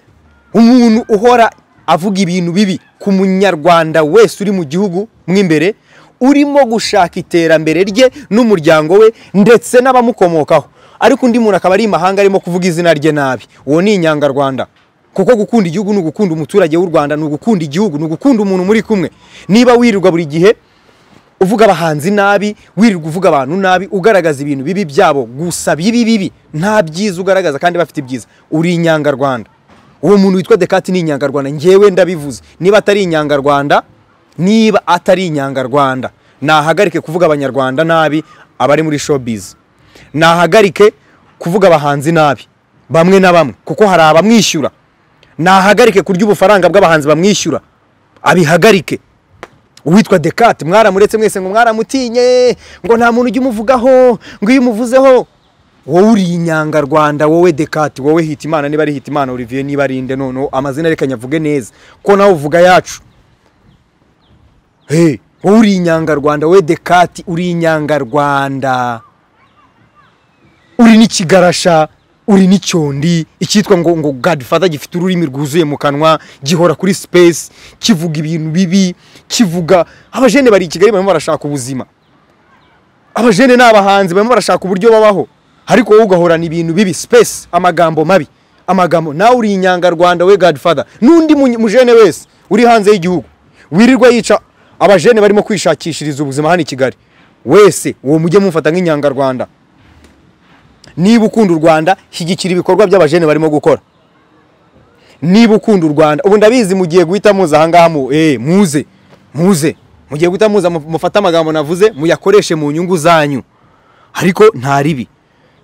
umuntu uhora avuga ibintu bibi ku munyarwanda wese uri mu gihugu mo imbere urimo gushaka iterambere rye n'umuryango we ndetse n'abamukomokaho ariko undi muntu akaba ari imahanga arimo kuvuga izina rye nabi uwo ni inyangarwanda kuko gukunda igihugu ni ugukunda umuturage w'u rwanda ni ugukunda igihugu ni ugukunda umuntu muri kumwe niba wirirwa buri gihe uvuga abahanzi nabi wirirwa uvuga abantu nabi ugaragaza ibintu bibi byabo gusa bibi bibi nta byiza ugaragaza kandi bafite ibyiza uri inyangarwanda uwo muntu witwa dekati ni inyangarwanda ngewe ndabivuze niba atari inyangarwanda niba atari inyangarwanda nahagarike kuvuga abanyarwanda nabi abari muri showbiz nahagarike kuvuga abahanzi nabi bamwe na bamwe kuko hari abamwishyura nahagarike kurya ubufaranga bw'abahanzi bamwishyura abihagarike uwitwa Descartes mwaramuretse mwese ngo mwaramutinye ngo nta muntu ujya umuvugaho ngo iyo umuvuzeho wowe uri inyangarwanda wowe Descartes wowe Hitimana niba ari Hitimana Olivier niba ari inde noneho amazina reka nyavuge neza ko nawe uvuga yacu hey, wowe uri inyangarwanda wowe Descartes uri inyangarwanda uri n'ikigarasha uri n'icyondi icyitwa ngo ngo godfather gifite ururimi rwuzuye mu kanwa gihora kuri space kivuga ibintu bibi kivuga abajene bari i kigali barimo barashaka ubuzima abajene ni abahanzi barimo barashaka uburyo babaho ariko wowe ugahorana ibintu bibi space amagambo mabi amagambo nawe uri inyangarwanda we godfather n'undi mu- mujene wese uri hanze y'igihugu wirirwa yica abajene barimo kwishakishiriza ubuzima hano i kigali wese uwo mujye mumfata nk'inyangarwanda niba ukunda u rwanda shyigikira ibikorwa by'abajene barimo gukora niba ukunda u rwanda ubu ndabizi mugiye guhita muza ahangaha mu eh, muze muze mugiye guhita muza mu- mufate amagambo navuze muyakoreshe mu nyungu zanyu ariko nta ribi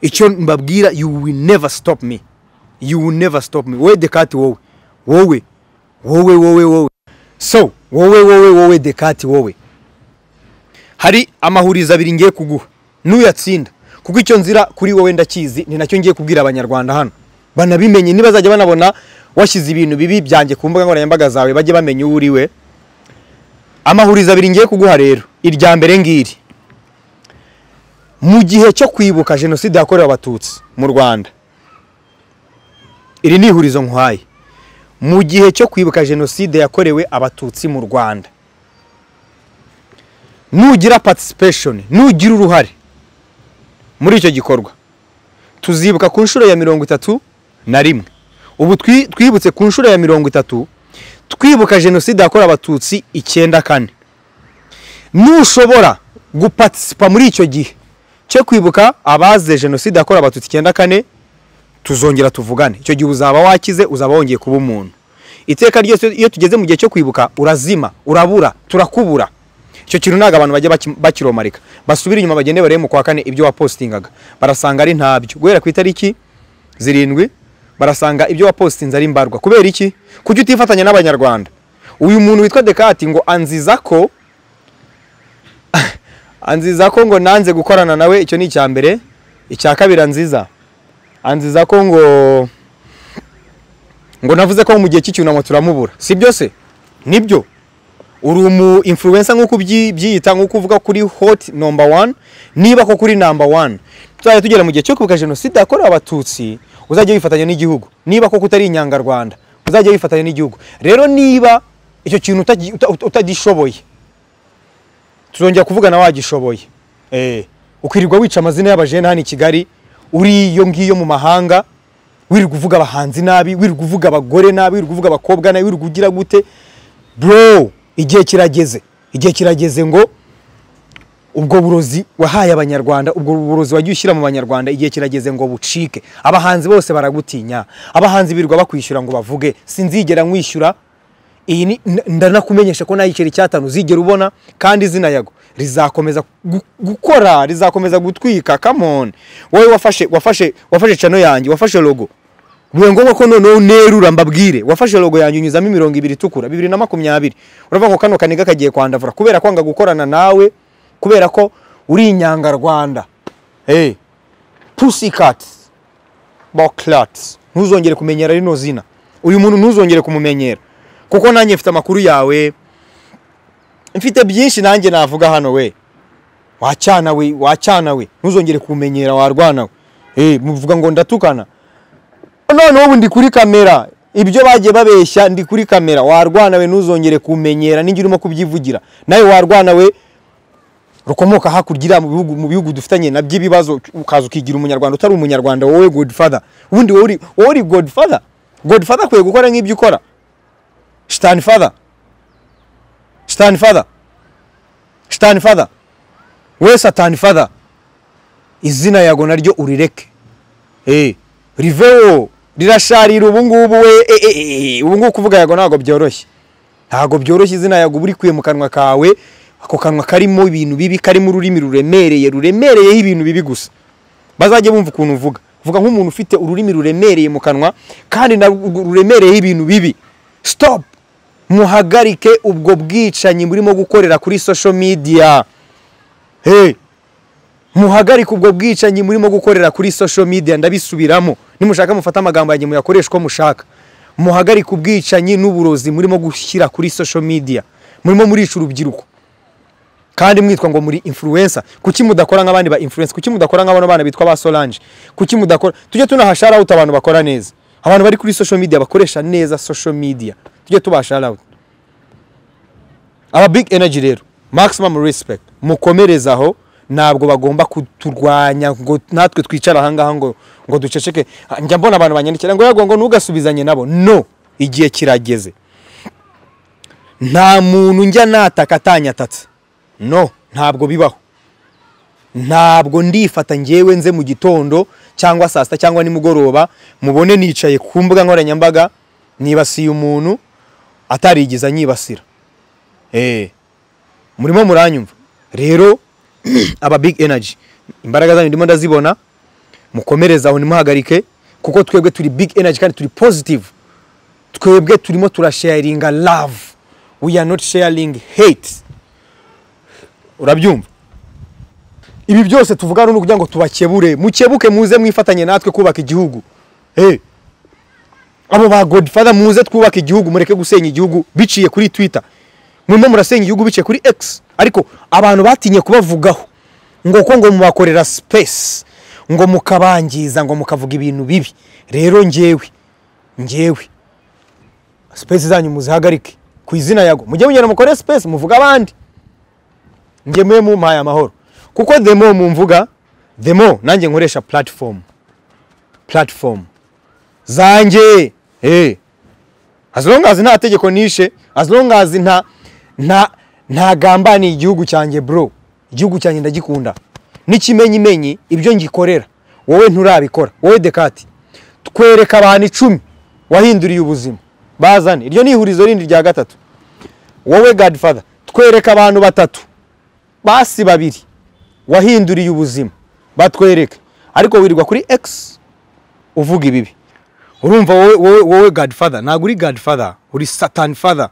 icyo mbabwira you will never stop me you will never stop me wowe dekati wowe wowe wowe wowe wowe so wowe wowe wowe dekati wowe hari amahurizo abiri ngiye kuguha n'uyatsinda kuko icyo nzira kuri wowe ndakizi ni nacyo ngiye kubwira abanyarwanda hano banabimenye nibazajya banabona washyize ibintu bibi byanjye ku mbuga nkoranyambaga zawe bajye bamenya uwo uri we amahurizo abiri ngiye kuguha rero irya mbere ngiri mu gihe cyo kwibuka jenoside yakorewe abatutsi mu rwanda iri ni ihurizo nkwaye mu gihe cyo kwibuka jenoside yakorewe abatutsi mu rwanda nugira participation nugira uruhare muri icyo gikorwa tuzibuka ku nshuro ya mirongo itatu na rimwe ubu twi- twibutse ku nshuro ya mirongo itatu twibuka jenoside yakorewe abatutsi icyenda kane nushobora guparticipa muri icyo gihe cyo kwibuka abazize jenoside yakorewe abatutsi icyenda kane tuzongera tuvugane icyo gihe uzaba wakize uzaba wongeye kuba umuntu iteka ryose iyo tugeze mu gihe cyo kwibuka urazima urabura turakubura icyo kintu ntabwo abantu bajya baki- bakiromarika basubire inyuma bagende barebe mu kwa kane ibyo wapostingaga barasanga ari ntabyo guhera ku itariki zirindwi barasanga ibyo wapostinze ari mbarwa kubera iki kujya utifatanya n'abanyarwanda uyu muntu witwa dekati ngo anziza ko anziza ko ngo nanze gukorana nawe icyo ni icya mbere icya kabiri anziza anziza ko ngo ngo navuze ko mu gihe cy'icyunamo turamubura si byo se nibyo uri umu influencer nk'uko ubyi- byiyita nk'uko uvuga kuri hot number one niba ko kuri number one tuzajya tugera mu gihe cyo kwibuka jenoside yakorewe abatutsi uzajya wifatanya n'igihugu niba koko utari inyangarwanda uzajya wifatanya n'igihugu rero niba icyo kintu utagi- uta- uta- utagishoboye tuzongera kuvugana wagishoboye Eh, ukirirwa wica amazina y'abajene hano i kigali uri iyo ngiyo mu mahanga wirirwa uvuga abahanzi nabi wirirwa uvuga abagore nabi wirirwa uvuga abakobwa nabi wirirwa ugira gute bro igihe kirageze igihe kirageze ngo ubwo burozi wahaye abanyarwanda ubwo burozi wagiye ushyira mu banyarwanda igihe kirageze ngo bucike abahanzi bose baragutinya abahanzi birirwa bakwishyura ngo bavuge sinzigera nkwishyura iyi ni n- ndanakumenyesha ko nayo igiceri cyatanu uzigera ubona kandi izina yago rizakomeza gu- gukora rizakomeza gutwika come on wowe wafashe wafashe wafashe cano yanjye wafashe logo bibaye ngombwa ko noneho nerura mbabwire wafashe logo yanjye unyuzamo imirongo ibiri itukura bibiri na makumyabiri uravuga ngo kano kaniga kagiye kwandavura kubera kwanga gukorana nawe kubera ko uri inyangarwanda hey. pussycat boklat ntuzongere kumenyera rino zina uyu muntu ntuzongere kumumenyera kuko nanjye mfite amakuru yawe mfite byinshi nanjye navuga hano we wacyana we wacyana we ntuzongere kumenyera warwana we hey, muvuga ngo ndatukana noneho ubu ndi kuri kamera ibyo bagiye babeshya ndi kuri kamera warwana we ntuzongere kumenyera n'igihe urimo kubyivugira nawe warwana we rukomoka hakurya iriya mu bihugu- mu bihugu dufitanye nabyo ibibazo ukaza ukigira umunyarwanda utari umunyarwanda wowe godfather ubundi wowe uri- wowe uri godfather godfather akwiye gukora nk'ibyo ukora shitani father shitani father shitani father we satani father izina yago naryo urireke Eh, rivewo rirasharira ubungubu we eh, eh, eh, eh, ubungubu kuvuga yago ntabwo byoroshye ntabwo byoroshye izina yago uba urikuye mu kanwa kawe ako kanwa karimo ibintu bibi karimo ururimi ruremereye ruremereyeho ibintu bibi gusa bazajye bumva ukuntu uvuga vuga nk'umuntu ufite ururimi ruremereye mu kanwa kandi na rwo ruremereyeho ibintu bibi stop muhagarike ubwo bwicanyi burimo gukorera kuri social media hey muhagarike ubwo bwicanyi murimo gukorera kuri social media ndabisubiramo nimushaka mufate amagambo yanjye muyakoreshe uko mushaka muhagarike ubwicanyi n'uburozi murimo gushyira kuri social media murimo murica urubyiruko kandi mwitwa ngo muri influencer kuki mudakora nk'abandi ba influencer kuki mudakora nk'abano bana bitwa ba Solange kuki mudakora tujye tunahashara shout out abantu bakora neza abantu bari kuri social media bakoresha neza social media tujye tubashara out aba big energy rero maximum respect mukomereze aho ntabwo bagomba kuturwanya ngo natwe twicara ahangaha ngo ngo duceceke Ah, njya mbona abantu banyandikira ngo yago ngo ntugasubizanye nabo no igihe kirageze nta muntu njya nataka atanyatatse no ntabwo bibaho ntabwo ndifata ngewe nze mu gitondo cyangwa saa sita cyangwa nimugoroba mubone nicaye ku mbuga nkoranyambaga nibasiye umuntu atarigize anyibasira Eh, murimo muranyumva rero aba big energy imbaraga zanyu ndimo ndazibona mukomereze aho ntimuhagarike kuko twebwe turi big energy kandi turi positive twebwe turimo turasharinga love we are not sharing hate urabyumva ibi byose tuvuga hano ni ukugira ngo tubakebure mukebuke muze mwifatanye natwe kubaka igihugu hey. abo ba godfather muze twubake igihugu mureke gusenya igihugu biciye kuri twitter murimo murasenya igihugu biciye kuri x ariko abantu batinye kubavugaho ngo ko ngo mubakorera space ngo mukabangiza ngo mukavuga ibintu bibi rero njyewe njyewe space zanyu muzihagarike ku izina yago mujye mugenda mukore space muvuga abandi njye mube mumpaye amahoro kuko the more mumvuga the more nanjye nkoresha platform platform zanjye hey. as long as nta tegeko nishe as long as nta nta ntagambaniye igihugu cyanjye bro igihugu cyanjye ndagikunda n'ikimenyimenyi ibyo ngikorera wowe nturabikora wowe dekati twereka abantu icumi wahinduriye ubuzima bazane iryo ni ihurizo rindi rya gatatu wowe gadifada twereka abantu batatu basi babiri wahinduriye ubuzima batwereke ariko wirirwa kuri egisi uvuga ibibi urumva wowe wowe wowe gadifada ntabwo uri gadifada uri satani fada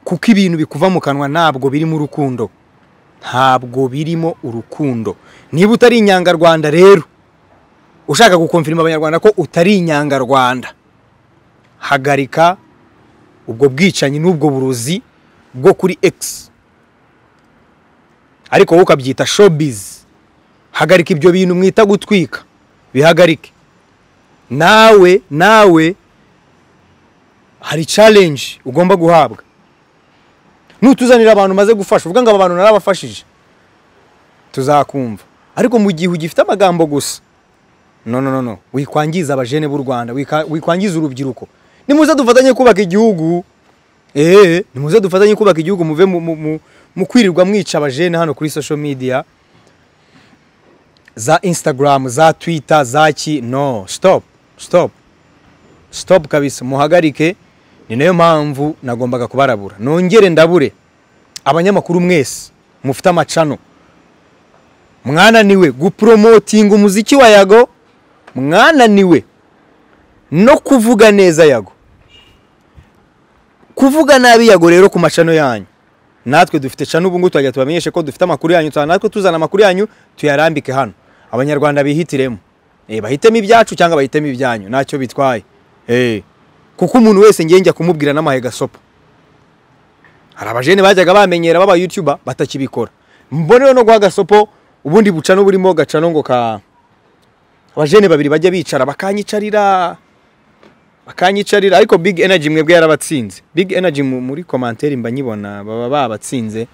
kuko ibintu bikuva mu kanwa ntabwo birimo urukundo ntabwo birimo urukundo niba utari inyangarwanda rero ushaka gukomfirima abanyarwanda ko utari inyangarwanda hagarika ubwo bwicanyi n'ubwo burozi bwo kuri egisi ariko wowe ukabyita shobizi hagarika ibyo bintu mwita gutwika bihagarike nawe nawe hari carenji ugomba guhabwa nutuzanira abantu umaze gufasha uvuga ngo aba bantu narabafashije tuzakumva ariko mu gihe ugifite amagambo gusa no no no no wikwangiza abajene b'u rwanda wika- wikwangiza urubyiruko nimuze dufatanye kubaka igihugu eee nimuze dufatanye kubaka igihugu muve mu- mu- mu- mu kwirirwa mwica abajene hano kuri social media za instagram za twitter za ki no stop stop stop kabisa muhagarike ni nayo mpamvu nagombaga kubarabura nongere ndabure abanyamakuru mwese mufite amacano mwananiwe gupromotinga umuziki wa yago mwananiwe no kuvuga neza yago kuvuga nabi yago rero ku macano yanyu natwe dufite cano ubu ngubu turajya tubamenyeshe ko dufite amakuru yanyu tuza natwe tuzana amakuru yanyu tuyarambike hano abanyarwanda bihitiremo Eh, bahitemo ibyacu cyangwa bahitemo ibyanyu ntacyo bitwaye Eh, kuko umuntu wese ngiye njya kumubwira n'amahe gasopa hari abajene bajyaga bamenyera baba yutuba batakibikora mbone no guha gasopo ubundi bucano burimo gacano ngo ka abajene babiri bajya bicara bakanyicarira bakanyicarira ariko big energy mwebwe yarabatsinze big energy mu- muri komantere mba nyibona baba babatsinze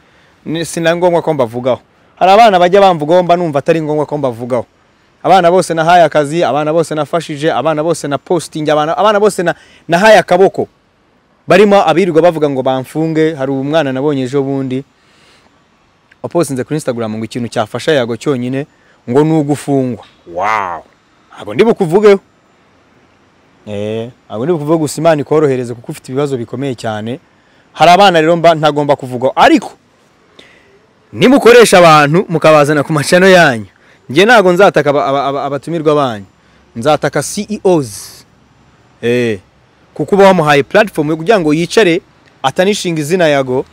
Ni- si na ngombwa ko mbavugaho hari abana bajya bamvugaho mba numva atari ngombwa ko mbavugaho abana bose nahaye akazi abana bose nafashije abana bose na posting abana, abana bose na- nahaye akaboko barimo abirirwa bavuga ngo bamfunge hari umwana nabonye ejo bundi wapostinze kuri instagram ngo ikintu cyafasha yago cyonyine ngo ni ugufungwa wow ntabwo ndi bukuvugeho Eh, ntabwo ndi kuvuga gusa Imana ikorohereze kuko ufite ibibazo bikomeye cyane hari abana rero mba ntagomba kuvuga ariko nimukoresha abantu mukabazana ku macano yanyu njye ntabwo nzataka aba- aba- aba- abatumirwa banyu nzataka CEOs eh kuko uba wamuhaye platform yo kugira ngo yicare atanishinga izina yago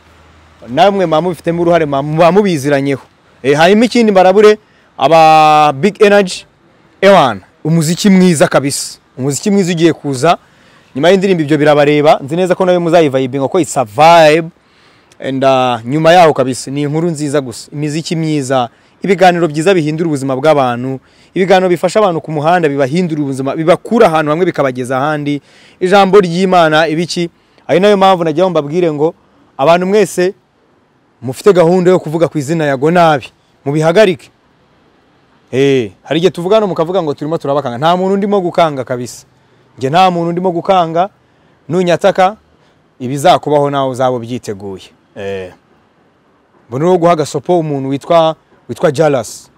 namwe mamubifitemo uruhare bamubiziranyeho eh hanyuma ikindi mbarabure aba big energy ewana umuziki mwiza kabisa umuziki mwiza ugiye kuza nyuma y'indirimbo ibyo birabareba nzi neza ko nawe muzayivayibinga ko isa vibe and uh, nyuma yaho kabisa ni inkuru nziza gusa imiziki myiza ibiganiro byiza bihindura ubuzima bw'abantu ibiganiro bifasha abantu ku muhanda bibahindura ubuzima bibakura ahantu hamwe bikabageza ahandi ijambo ry'imana ibiki ari nayo mpamvu najyaho mbabwire ngo abantu mwese mufite gahunda yo kuvuga ku izina yago nabi mubihagarike Eh, hari igihe tuvuga hano mukavuga ngo turimo turabakanga nta muntu ndimo gukanga kabisa njye nta muntu ndimo gukanga nunyataka ibizakubaho nawe uzaba ubyiteguye Eh. mbona uri guha agasopo umuntu witwa witwa jarasi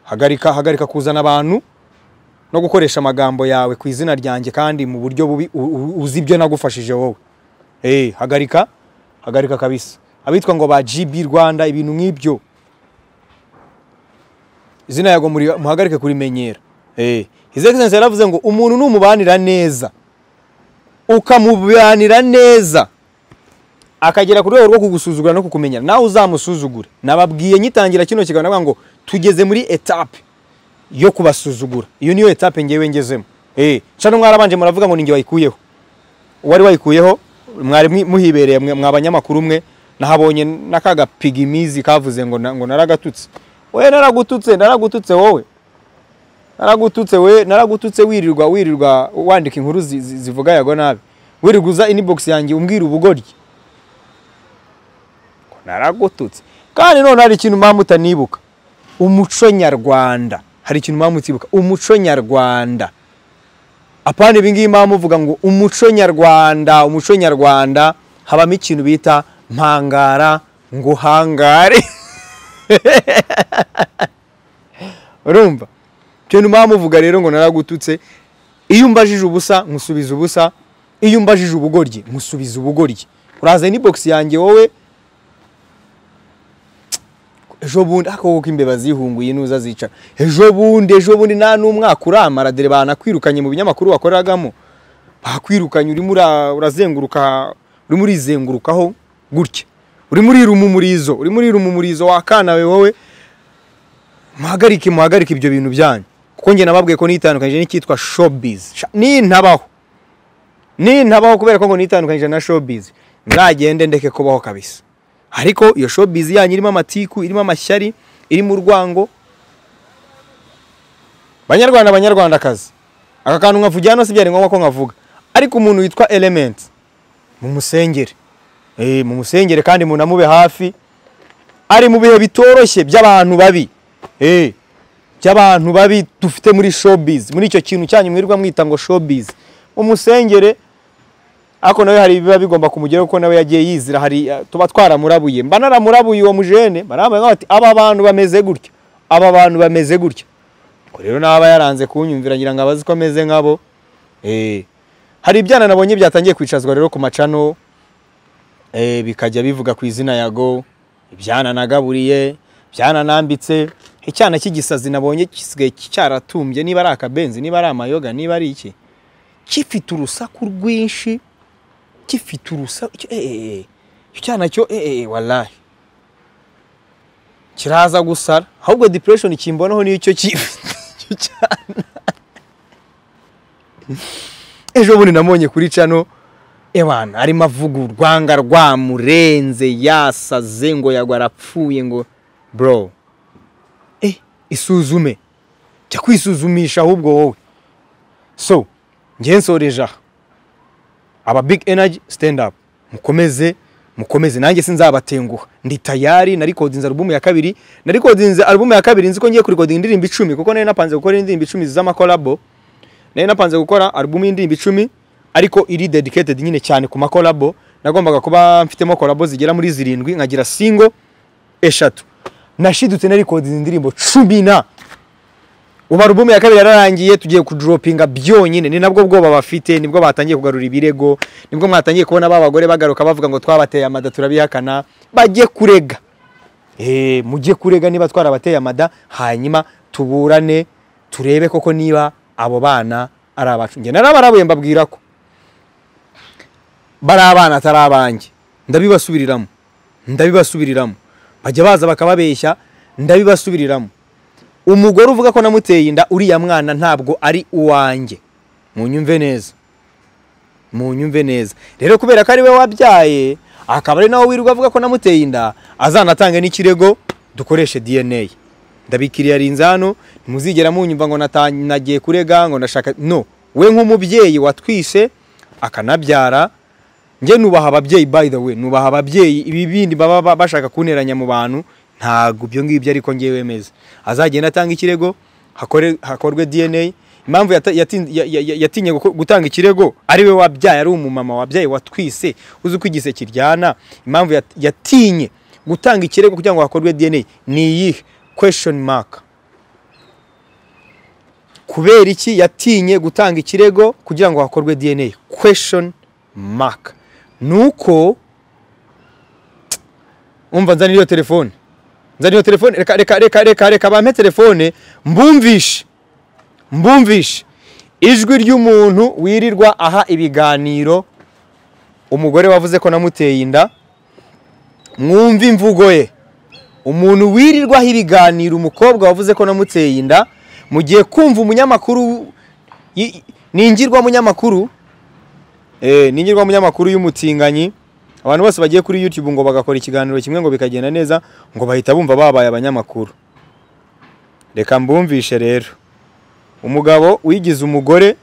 hagarika hagarika kuzana abantu no gukoresha amagambo yawe ku izina ryanjye kandi mu buryo bubi u- u- uzi ibyo nagufashije wowe Eh, hagarika hagarika kabisa abitwa ngo ba GB Rwanda ibintu nk'ibyo izina yago muri- muhagarike kurimenyera Eh, His Excellency yaravuze ngo umuntu numubanira neza ukamubanira neza akagera ku rwego rwo kugusuzugura no kukumenya nawe uzamusuzugure nababwiye nyitangira kino kiganiro navuga ngo tugeze muri etape yo kubasuzugura iyo niyo etape ngewe ngezemo Eh, cano mwarabanje muravuga ngo ninjye wayikuyeho uwari wayikuyeho mwari mwi- muhibereye mwe mwa banyamakuru umwe nahabonye n'akagapigimizi kavuze ngo na- ngo naragatutse we naragututse naragututse wowe naragututse we naragututse wirirwa wirirwa wandika inkuru zi- zi- zivuga yago nabi wirirwa uza inbox yanjye umbwira ubugoryi Ngo naragututse kandi none hari ikintu mpamvu utanibuka umuco nyarwanda hari ikintu mpamvu utibuka umuco nyarwanda apana ibingibi mpamvu uvuga ngo umuco nyarwanda umuco nyarwanda habamo ikintu bita mpangara ngo hangare urumva cyo ntuma muvuga rero ngo naragututse iyo umbajije ubusa nkusubiza ubusa iyo umbajije ubugoryi nkusubiza ubugoryi uraza ni box yanjye wowe ejo bundi ako ko imbeba zihunguye nuza zicara ejo bundi ejo bundi nta n'umwaka uramara dore banakwirukanye mu binyamakuru wakoreragamo bakwirukanye urimo ura- urazenguruka urimo urizengurukaho gutya urimo uriruma umurizo urimo uriruma umurizo wakanawe wowe muhagarike muhagarike ibyo bintu byanyu kuko njye nababwiye ko nitandukanyije n'icyitwa showbiz Sha- nintabaho nintabaho kubera ko ngo nitandukanyije na showbiz nzagende ndeke kubaho kabisa ariko iyo showbiz yanyu irimo amatiku irimo amashyari irimo urwango banyarwanda banyarwandakazi aka kantu nkavugira hano si byari ngombwa ko nkavuga ariko umuntu witwa element mumusengere Eh, mumusengere kandi munamube hafi ari mu bihe bitoroshye by'abantu babi Eh, by'abantu babi dufite muri showbiz muri icyo kintu cyanyu mwirirwa mwita ngo showbiz umusengere ariko nawe hari ibiba bigomba kumugeraho kuko nawe yagiye yizira hari eh, tuba twaramurabuye mba naramurabuye uwo mujene baramuye bati aba bantu bameze gutya aba bantu bameze gutya ubwo rero naba yaranze kunyumvira ngira ngo abazi ko ameze nkabo Eh, hari ibyana nabonye byatangiye kwicazwa rero ku macano eh, bikajya bivuga ku izina ya go ibyana nagaburiye ibyana nambitse icyana cy'igisazi nabonye gisigaye cyaratumbye niba ari akabenzi niba ari amayoga niba ari iki gifite urusaku rwinshi gifite urusaku icyo eh, eh, eh, icyo cyana cyo eh, eh, eh, wallahi kiraza gusara ahubwo depression kimbonaho niyo cyo kifite icyo cyana ejo bundi namubonye kuri cano ewana arimo avuga urwanga rwamurenze yasaze ngo yagwa arapfuye ngo bro eh isuzume jya kwisuzumisha ahubwo wowe so njye nsoreje aha aba big energy stand up mukomeze mukomeze nanjye sinzabatenguha ndi tayari narikodinze alubumu ya kabiri narikodinze alubumu ya kabiri nzi ko ngiye kurikodinga indirimbo icumi kuko nari napanze gukora indirimbo icumi z'amakolabo nari napanze gukora alubumu y'indirimbo icumi ariko iri dedicated nyine cyane ku makolabo nagombaga kuba mfitemo kolabo zigera muri zirindwi nkagira singo eshatu nashidutse narikodinze indirimbo cumi na ubu alubumu ya kabiri yararangiye tugiye kuduropinga byonyine ni nabwo bwoba bafite nibwo batangiye kugarura ibirego nibwo mwatangiye kubona ba bagore bagaruka bavuga ngo twabateye amada turabihakana bajye kurega Eh, mujye kurega niba twarabateye amada hanyuma tuburane turebe koko niba abo bana ari abacu njye narabarabuye mbabwira ko bari abana atari abanjye ndabibasubiriramo ndabibasubiriramo bajya baza bakababeshya ndabibasubiriramo umugore uvuga ko namuteye inda uriya mwana ntabwo ari uwanjye munyumve neza munyumve neza rero kubera ko ari we wabyaye akaba ari nawe wirirwa avuga ko namuteye inda azanatange n'ikirego dukoreshe dna ndabikiriye arinze hano ntimuzigera munyumva ngo nata- nagiye kurega ngo ndashaka no we nk'umubyeyi watwise akanabyara njye nubaha ababyeyi by the way nubaha ababyeyi ibi bindi baba ba- bashaka kunteranya mu bantu ntabwo ibyo ngibyo ariko ngewe wemeza azagenda atanga ikirego hakore, hakorwe dna impamvu yata- yatin- ya- ya- ya- yatinye guko- gutanga ikirego ari we wabyaye ari umumama wabyaye watwise uzi uko igise kiryana impamvu yat- yatinye gutanga ikirego kugira ngo hakorwe dna ni iyihe question mark kubera iki yatinye gutanga ikirego kugira ngo hakorwe dna question mark ni uko umva nzanira iyo telefone nzanira iyo telefone reka reka reka reka reka bampe telefone mbumvishe mbumvishe ijwi ry'umuntu wirirwa aha ibiganiro umugore wavuze ko namuteye inda mwumve imvugo ye umuntu wirirwaho ibiganiro umukobwa wavuze ko namuteye inda mugiye kumva umunyamakuru yi- ningirwa munyamakuru eh, ningirwa munyamakuru y'umutinganyi abantu bose bagiye kuri youtube ngo bagakora ikiganiro kimwe ngo bikagenda neza ngo bahita bumva babaye abanyamakuru reka mbumvishe rero umugabo wigize umugore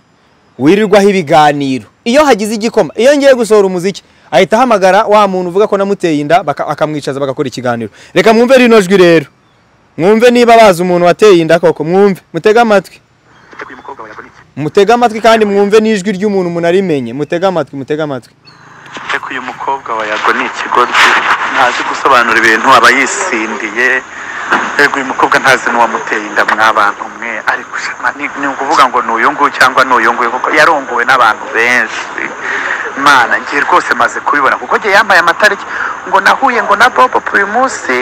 wirirwaho ibiganiro iyo hagize igikoma iyo ngiye gusohora umuziki ahita ahamagara wa muntu uvuga ko namuteye inda baka- akamwicaza bagakora ikiganiro reka mwumve rino jwi rero mwumve niba bazi umuntu wateye inda koko mwumve mutege amatwi uyu mukobwa wayavunitse mutege amatwi kandi mwumve n'ijwi ry'umuntu munarimenye mutege amatwi mutege amatwi ariko uyu mukobwa wayagwa ni ikigoryi ntazi gusobanura ibintu aba yisindiye yego uyu mukobwa ntazi n'uwamuteye inda mw'abantu mwe ariko ushima ni ni ukuvuga ngo ni uyu nguyu cyangwa ni uyu nguyu kuko yarongowe n'abantu benshi mana ngiye rwose maze kubibona kuko njye yampaye amatariki ngo nahuye ngo na bobo uyu munsi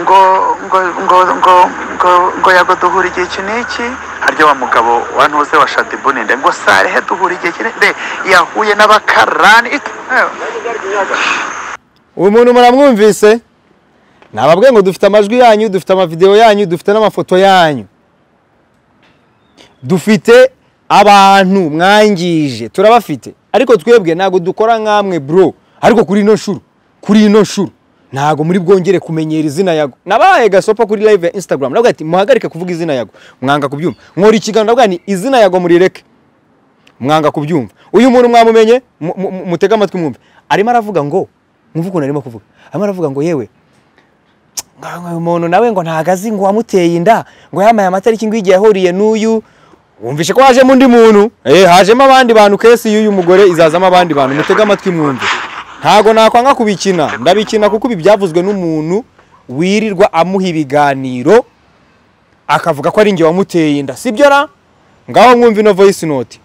ngo ngo ngo ngo ngo ngo yago duhura igihe iki n'iki harya wa mugabo wa ntuze wa shadibuninde ngo sarehe duhura igihe iki n'iki yahuye n'abakarani it- eh. uyu muntu muramwumvise nababwiye ngo dufite amajwi yanyu dufite amavidewo yanyu dufite n'amafoto yanyu dufite abantu mwangije turabafite ariko twebwe ntabwo dukora nk'amwe bro ariko kuri ino shuru kuri ino shuru ntabwo muri bwongere kumenyera izina yago nabaye gasopa kuri live ya instagram navuga ati muhagarike kuvuga izina yago mwanga kubyumva nkora ikiganiro navuga ni izina yago murireke mwanga kubyumva uyu muntu mwamumenye mu- mu- mu- mutege amatwi mwumve arimo aravuga ngo mwumve ukuntu arimo kuvuga arimo aravuga ngo yewe ngo uyu muntu nawe ngo ntago azi ngo wamuteye inda ngo yamaye amatariki ngo igihe yahuriye n'uyu wumvishe ko hajemo undi muntu eh hajemo abandi bantu kesi y'uyu mugore izazamo abandi bantu mutege amatwi mwumve ntago nakwanga kubikina ndabikina kuko ibi byavuzwe n'umuntu wirirwa amuha ibiganiro akavuga ko ari njye wamuteye inda sibyo ra ngaho mwumve ino voice note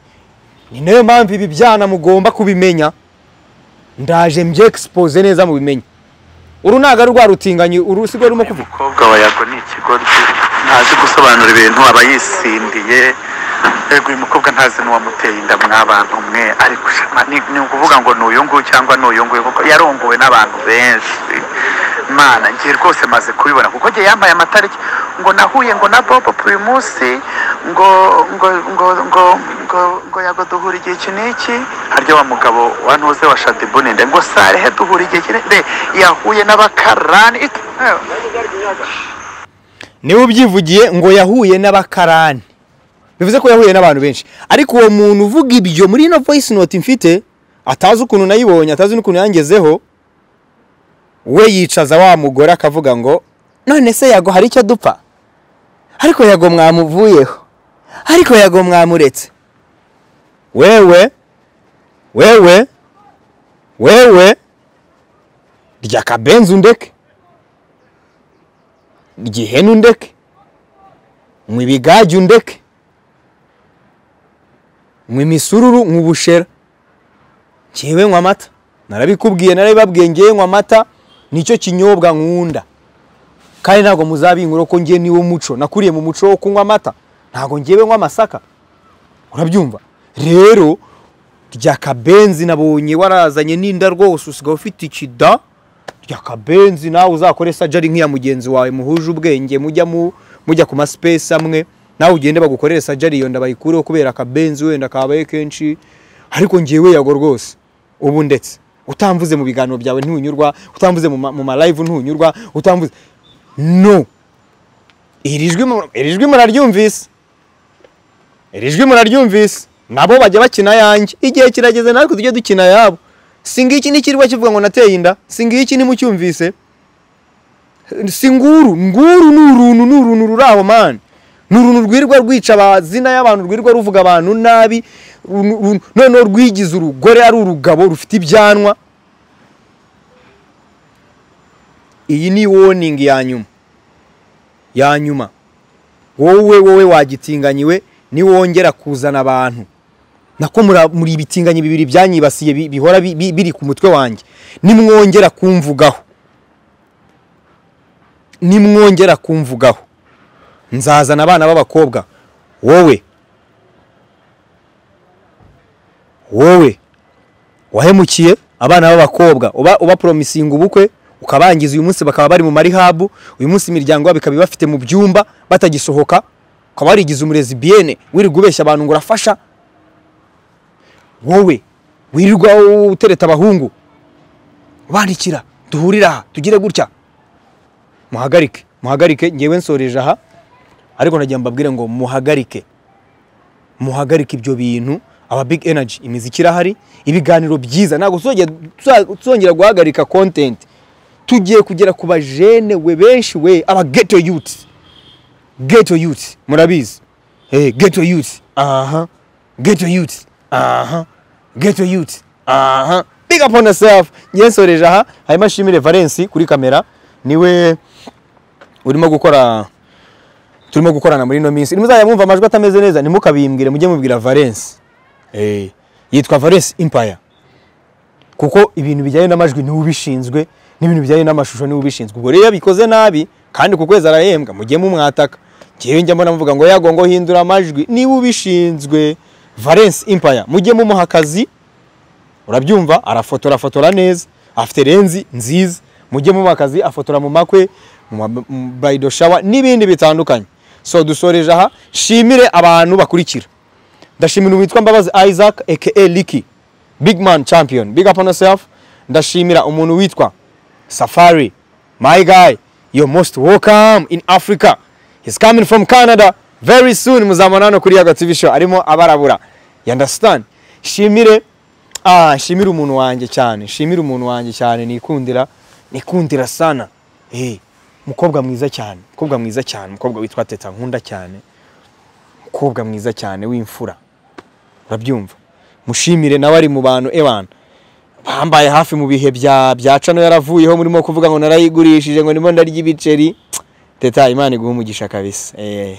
ni nayo mpamvu ibi byana mugomba kubimenya ndaje mbyexpose neza mubimenye uru ntago ari rwa rutinganyi uru sibwo rurimo kuvuga umukobwa wa yago ni ikigoryi ntazi gusobanura ibintu aba yisindiye yego uyu mukobwa ntazi n'uwamuteye inda mw'abantu mwe ariko shema ni ni ukuvuga ngo ni uyu nguyu cyangwa ni uyu nguyu kuko yarongowe n'abantu benshi mana ngiye rwose maze kubibona kuko njye yambaye amatariki ngo nahuye ngo na bobo uyu munsi ngo ngo ngo ngo ngo ngo yago duhura igihe iki n'iki harya wa mugabo wa ntuze wa shadibuninde ngo sarehe duhura igihe iki n'iki yahuye n'abakarani it- eh. niwe ubyivugiye ngo yahuye n'abakarani bivuze ko yahuye n'abantu benshi ariko uwo muntu uvuga ibyo muri ino voice note mfite atazi ukuntu nayibonye atazi n'ukuntu yangezeho we yicaza wa mugore akavuga ngo none se yago hari icyo dupfa ariko yago mwamuvuyeho ariko yago mwamuretse wewe wewe wewe rya kabenzi undeke ryihene undeke nywa ibigage undeke nywa imisururu nywa ubushera njyewe nywa amata narabikubwiye narabibabwiye ngewe nywa amata nicyo kinyobwa nkunda kandi ntabwo muzabinkura ko ngewe niwo muco nakuriye mu muco wo kunywa amata ntabwo ngewe nywa amasaka urabyumva rero rya kabenzi nabonye warazanye n'inda rwose usigaye ufite ikida rya kabenzi nawe uzakore sajari nk'iya mugenzi wawe muhuje ubwenge mujya mu mujya ku masipesi amwe nawe ugende bagukorere sajari iyo nda bayikureho kubera akabenzi wenda kabaye kenshi ariko ngewe yago rwose ubu ndetse utamvuze mu biganiro byawe ntunyurwa utamvuze mu ma- mu malayivu ntunyurwa utamvuze no iri jwi mu- iri jwi muraryumvise iri jwi muraryumvise nabo bajya bakina yanjye igihe kirageze natwe tujye dukina yabo si ngiki ni ikirwa kivuga ngo nateye inda si ngiki nimucyumvise si nguru nguru ni uruntu ni uruntu ruri aho mani ni uruntu rwirirwa rwica amazina y'abantu rwirirwa ruvuga abantu nabi ru- ru- noneho rwigize urugore ari urugabo rufite ibyanwa iyi ni warning ya nyuma ya nyuma wowe wowe wagitinganyiwe niwongera kuzana abantu nako mura- muri ibitinganyi bibiri byanyibasiye bi- bihora bi- bi- biri ku mutwe wanjye nimwongera kumvugaho nimwongera kumvugaho nzazana abana b'abakobwa wowe wowe wahemukiye abana b'abakobwa uba ubaporomisinga ubukwe ukabangiza uyu munsi bakaba bari mu marihabu uyu munsi imiryango yabo ikaba ibafite mu byumba batagisohoka ukaba warigize umurezi biyene wirirwa ubeshya abantu ngo urafasha wowe wirirwa utereta abahungu ubandikira duhurire aha tugire gutya muhagarike muhagarike ngewe nsoreje aha ariko nagira mbabwire ngo muhagarike muhagarike ibyo bintu aba big energy imiziki irahari ibiganiro byiza ntabwo tuzongera- tuza- tuzongera guhagarika content tugiye kugera ku bajene we benshi we aba ghetto youth ghetto youth murabizi hey, ghetto youth aha ghetto youth aha ghetto youth aha big up on yourself ngewe nsoreje aha hanyuma nshimire Valence kuri kamera niwe urimo gukora turimo gukorana muri ino minsi nimuzajya mwumva amajwi atameze neza ntimukabimbwire mujye mubwira valence Eh, yitwa valence empire kuko ibintu bijyanye n'amajwi niwe ubishinzwe n'ibintu bijyanye n'amashusho niwe ubishinzwe ubwo rero iyo abikoze nabi kandi ku kwezi arahembwa mujye mumwataka njyewe njya mbona muvuga ngo yago ngo hindura amajwi niwe ubishinzwe valence empire mujye mumuha akazi urabyumva arafotora afotora neza afite renzi nziza mujye mu akazi afotora mu makwe mu ma- mu bridal shower n'ibindi bitandukanye so dusoreje aha shimire abantu bakurikira ndashimira uwitwa mbabazi isaac aka liki big man champion big up on yourself ndashimira umuntu witwa safari my guy you're most welcome in africa he's coming from canada very soon muzamubona hano kuri yago tv show arimo abarabura you understand shimire ah shimira umuntu wanjye cyane shimira umuntu wanjye cyane nikundira nikundira sana eh mukobwa mwiza cyane mukobwa mwiza cyane mukobwa witwa teta nkunda cyane mukobwa mwiza cyane w'imfura urabyumva mushimire nawe ari mu bantu ebana bambaye hafi mu bihe bya bya cano yaravuyeho murimo kuvuga ngo narayigurishije ngo ndimo ndarya ibiceri teta imana iguha umugisha kabisa eh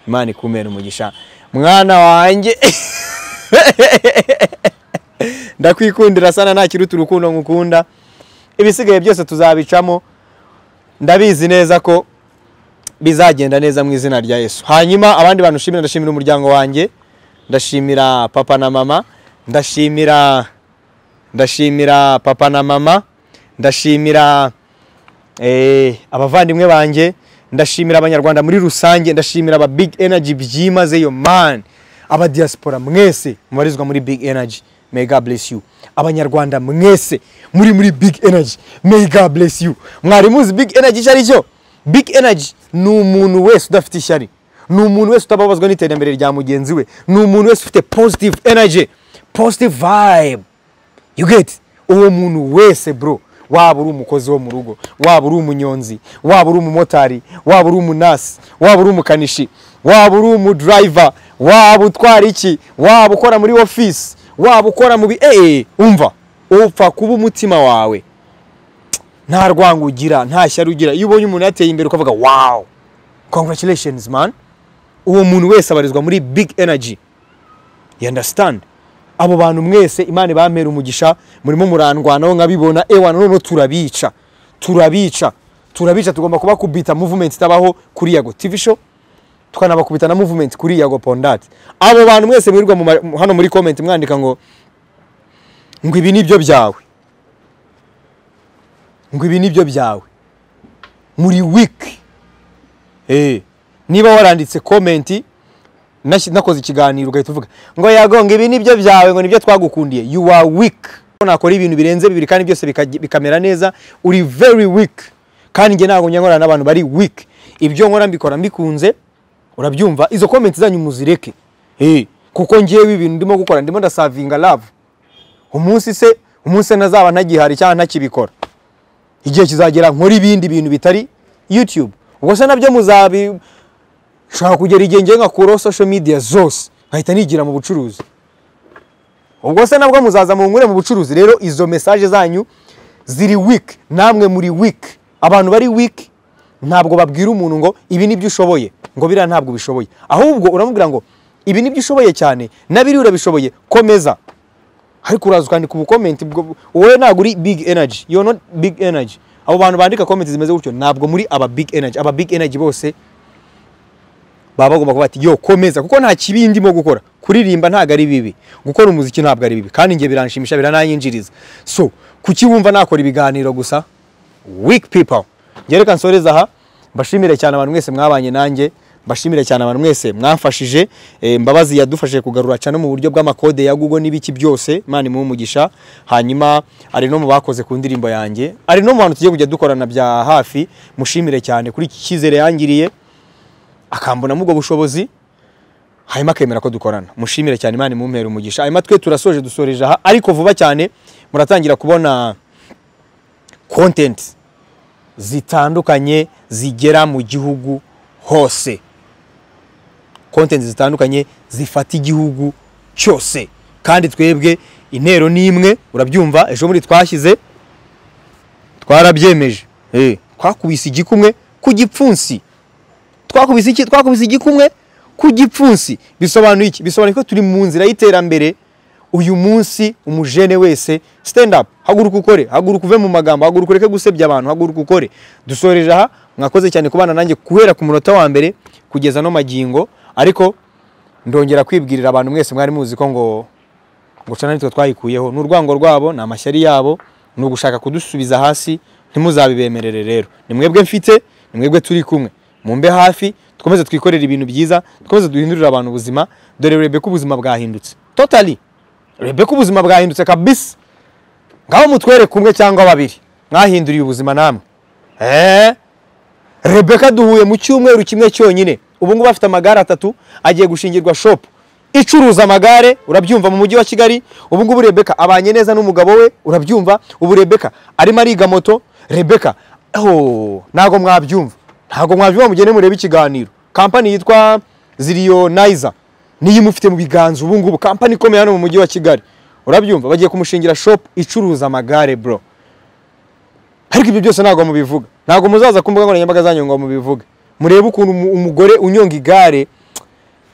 imana ikumere umugisha mwana wanjye ndakwikundira sana ntakiruta urukundo ngukunda ibisigaye byose tuzabicamo ndabizi neza ko bizagenda neza mu izina rya yesu hanyuma abandi bantu nshimira ndashimira umuryango wanjye ndashimira papa na mama ndashimira ndashimira papa na mama ndashimira eh, abavandimwe banjye ndashimira abanyarwanda muri rusange ndashimira aba big energy byimazeyo man aba diaspora mwese mubarizwa muri big energy may god bless you abanyarwanda mwese muri muri big energy may god bless you mwari muzi big energy icyo ari cyo big energy ni umuntu wese udafite ishyari ni umuntu wese utababazwa n'iterambere rya mugenzi we ni umuntu wese ufite positive energy positive vibe you get uwo muntu wese bro waba uri umukozi wo mu rugo waba uri umunyonzi waba uri umumotari waba uri umunasi waba uri umukanishi waba uri umudriver waba utwara iki waba ukora muri ofisi waba ukora mu bi eee umva upfa kuba umutima wawe nta rwango ugira nta shyari ugira iyo ubonye umuntu yateye imbere ukavuga wow congratulations man uwo muntu wese abarizwa muri big energy you understand abo bantu mwese imana ibamera umugisha murimo murandwanaho nkabibona ewana noneho turabica turabica turabica tugomba kubakubita movement itabaho kuri yago tv show tukanabakubita na movement kuri yago pondati abo bantu mwese mwirirwa mu ma- hano muri comment mwandika ngo ngo ibi nibyo byawe ngo ibi nibyo byawe muri wiki Eh, niba waranditse komenti nashyi- nakoze ikiganiro ugahita uvuga ngo yagonga ibi nibyo byawe ngo nibyo twagukundiye you are weak Ko nakora ibintu birenze bibiri kandi byose bikaj- bikamera neza uri very weak kandi njye ntabwo njya nkorana n'abantu bari weak ibyo nkora mbikora mbikunze urabyumva izo komenti zanyu muzireke Eh, kuko ngewe ibintu ndimo gukora ndimo ndasavinga love umunsi se umunsi nazaba ntagihari cyangwa ntakibikora igihe kizagera nkora ibindi bintu bitari youtube ubwo se nabyo muzabi nshaka kugera igihe ngiye nkakuraho social media zose nkahita nigira mu bucuruzi ubwo se nabwo muzaza munkure mu bucuruzi rero izo mesaje zanyu ziri weak namwe muri weak abantu bari weak ntabwo babwira umuntu ngo ibi nibyo ushoboye ngo biriya ntabwo ubishoboye ahubwo uramubwira ngo ibi nibyo ushoboye cyane na biriya urabishoboye komeza ariko uraza ukandika ubukomenti bwo- wowe ntabwo uri big energy you're not big energy abo bantu bandika komenti zimeze gutyo ntabwo muri aba big energy aba big energy bose baba bagomba kuba bati yo komeza kuko nta kibi ndimo gukora kuririmba ntabwo ari bibi gukora umuziki ntabwo ari bibi kandi njye biranshimisha biranayinjiriza so kuki wumva nakora ibiganiro gusa weak people njye reka nsoreze aha mbashimire cyane abantu mwese mwabanye nanjye mbashimire cyane abantu mwese mwamfashije eh, mbabazi yadufashije kugarura cyane mu buryo bw'amakode ya google n'ibiki byose imana imuhe umugisha hanyuma ari no mu bakoze ku ndirimbo yanjye ari no mu bantu tugiye kujya dukorana bya hafi mushimire cyane kuri iki cyizere yangiriye akambonamo ubwo bushobozi hanyuma akemera ko dukorana mushimire cyane imana imumpera umugisha hanyuma twe turasoje dusoreje aha ariko vuba cyane muratangira kubona content zitandukanye zigera mu gihugu hose content zitandukanye zifata igihugu cyose kandi twebwe intero ni imwe urabyumva ejo muri twashyize twarabyemeje Eh, twakubise igikumwe ku gipfunsi twakubise iki twakubise igikumwe ku gipfunsi bisobanuye iki bisobanuye ko turi mu nzira y'iterambere uyu munsi umujene wese stand up haguruka ukore haguruka uve mu magambo haguruka ureke gusebya abantu haguruka ukore dusoreje aha mwakoze cyane kubana nanjye guhera ku munota wa mbere kugeza no magingo ariko ndongera kwibwirira abantu mwese mwari muzi ko ngo ngo cana nitwe twayikuyeho ni urwango rwabo ni amashyari yabo ni ugushaka kudusubiza hasi ntimuzabibemerere rero ni mwebwe mfite ni mwebwe turi kumwe mumbe hafi dukomeze twikorere ibintu byiza dukomeze duhindurire abantu ubuzima dore urebe ko ubuzima bwahindutse totally urebe ko ubuzima bwahindutse kabisa ngaho mutwere kumwe cyangwa babiri mwahinduriye ubuzima namwe eee rebeka duhuye mu cyumweru kimwe cyonyine ubu ngubu afite amagare atatu agiye gushingirwa shopu icuruza amagare urabyumva mu mujyi wa kigali ubu ngubu rebeka abanye neza n'umugabo we urabyumva ubu rebeka arimo ariga moto rebeka oh, ntabwo mwabyumva ntabwo mwabyumva mugende murebe ikiganiro kampani yitwa ziriyoniza niyo imufite mu biganza ubu ngubu kampani ikomeye hano mu mujyi wa kigali urabyumva bagiye kumushingira shopu icuruza amagare bro ariko ibyo byose ntabwo mubivuga ntabwo muzaza ku mbuga nkoranyambaga zanyu ngo mubivuge murebe ukuntu umu- umugore unyonga igare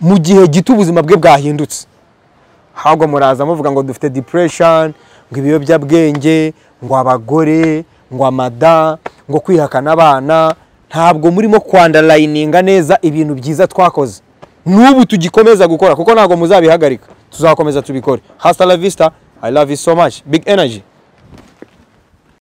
mu gihe gito ubuzima bwe bwahindutse ntabwo muraza muvuga ngo dufite depression ngo ibiyobyabwenge ngo abagore ngo amada ngo kwihakana abana ntabwo murimo kwandarayininga neza ibintu byiza twakoze n'ubu tugikomeza gukora kuko ntabwo muzabihagarika tuzakomeza tubikore hasta la vista i love you so much big energy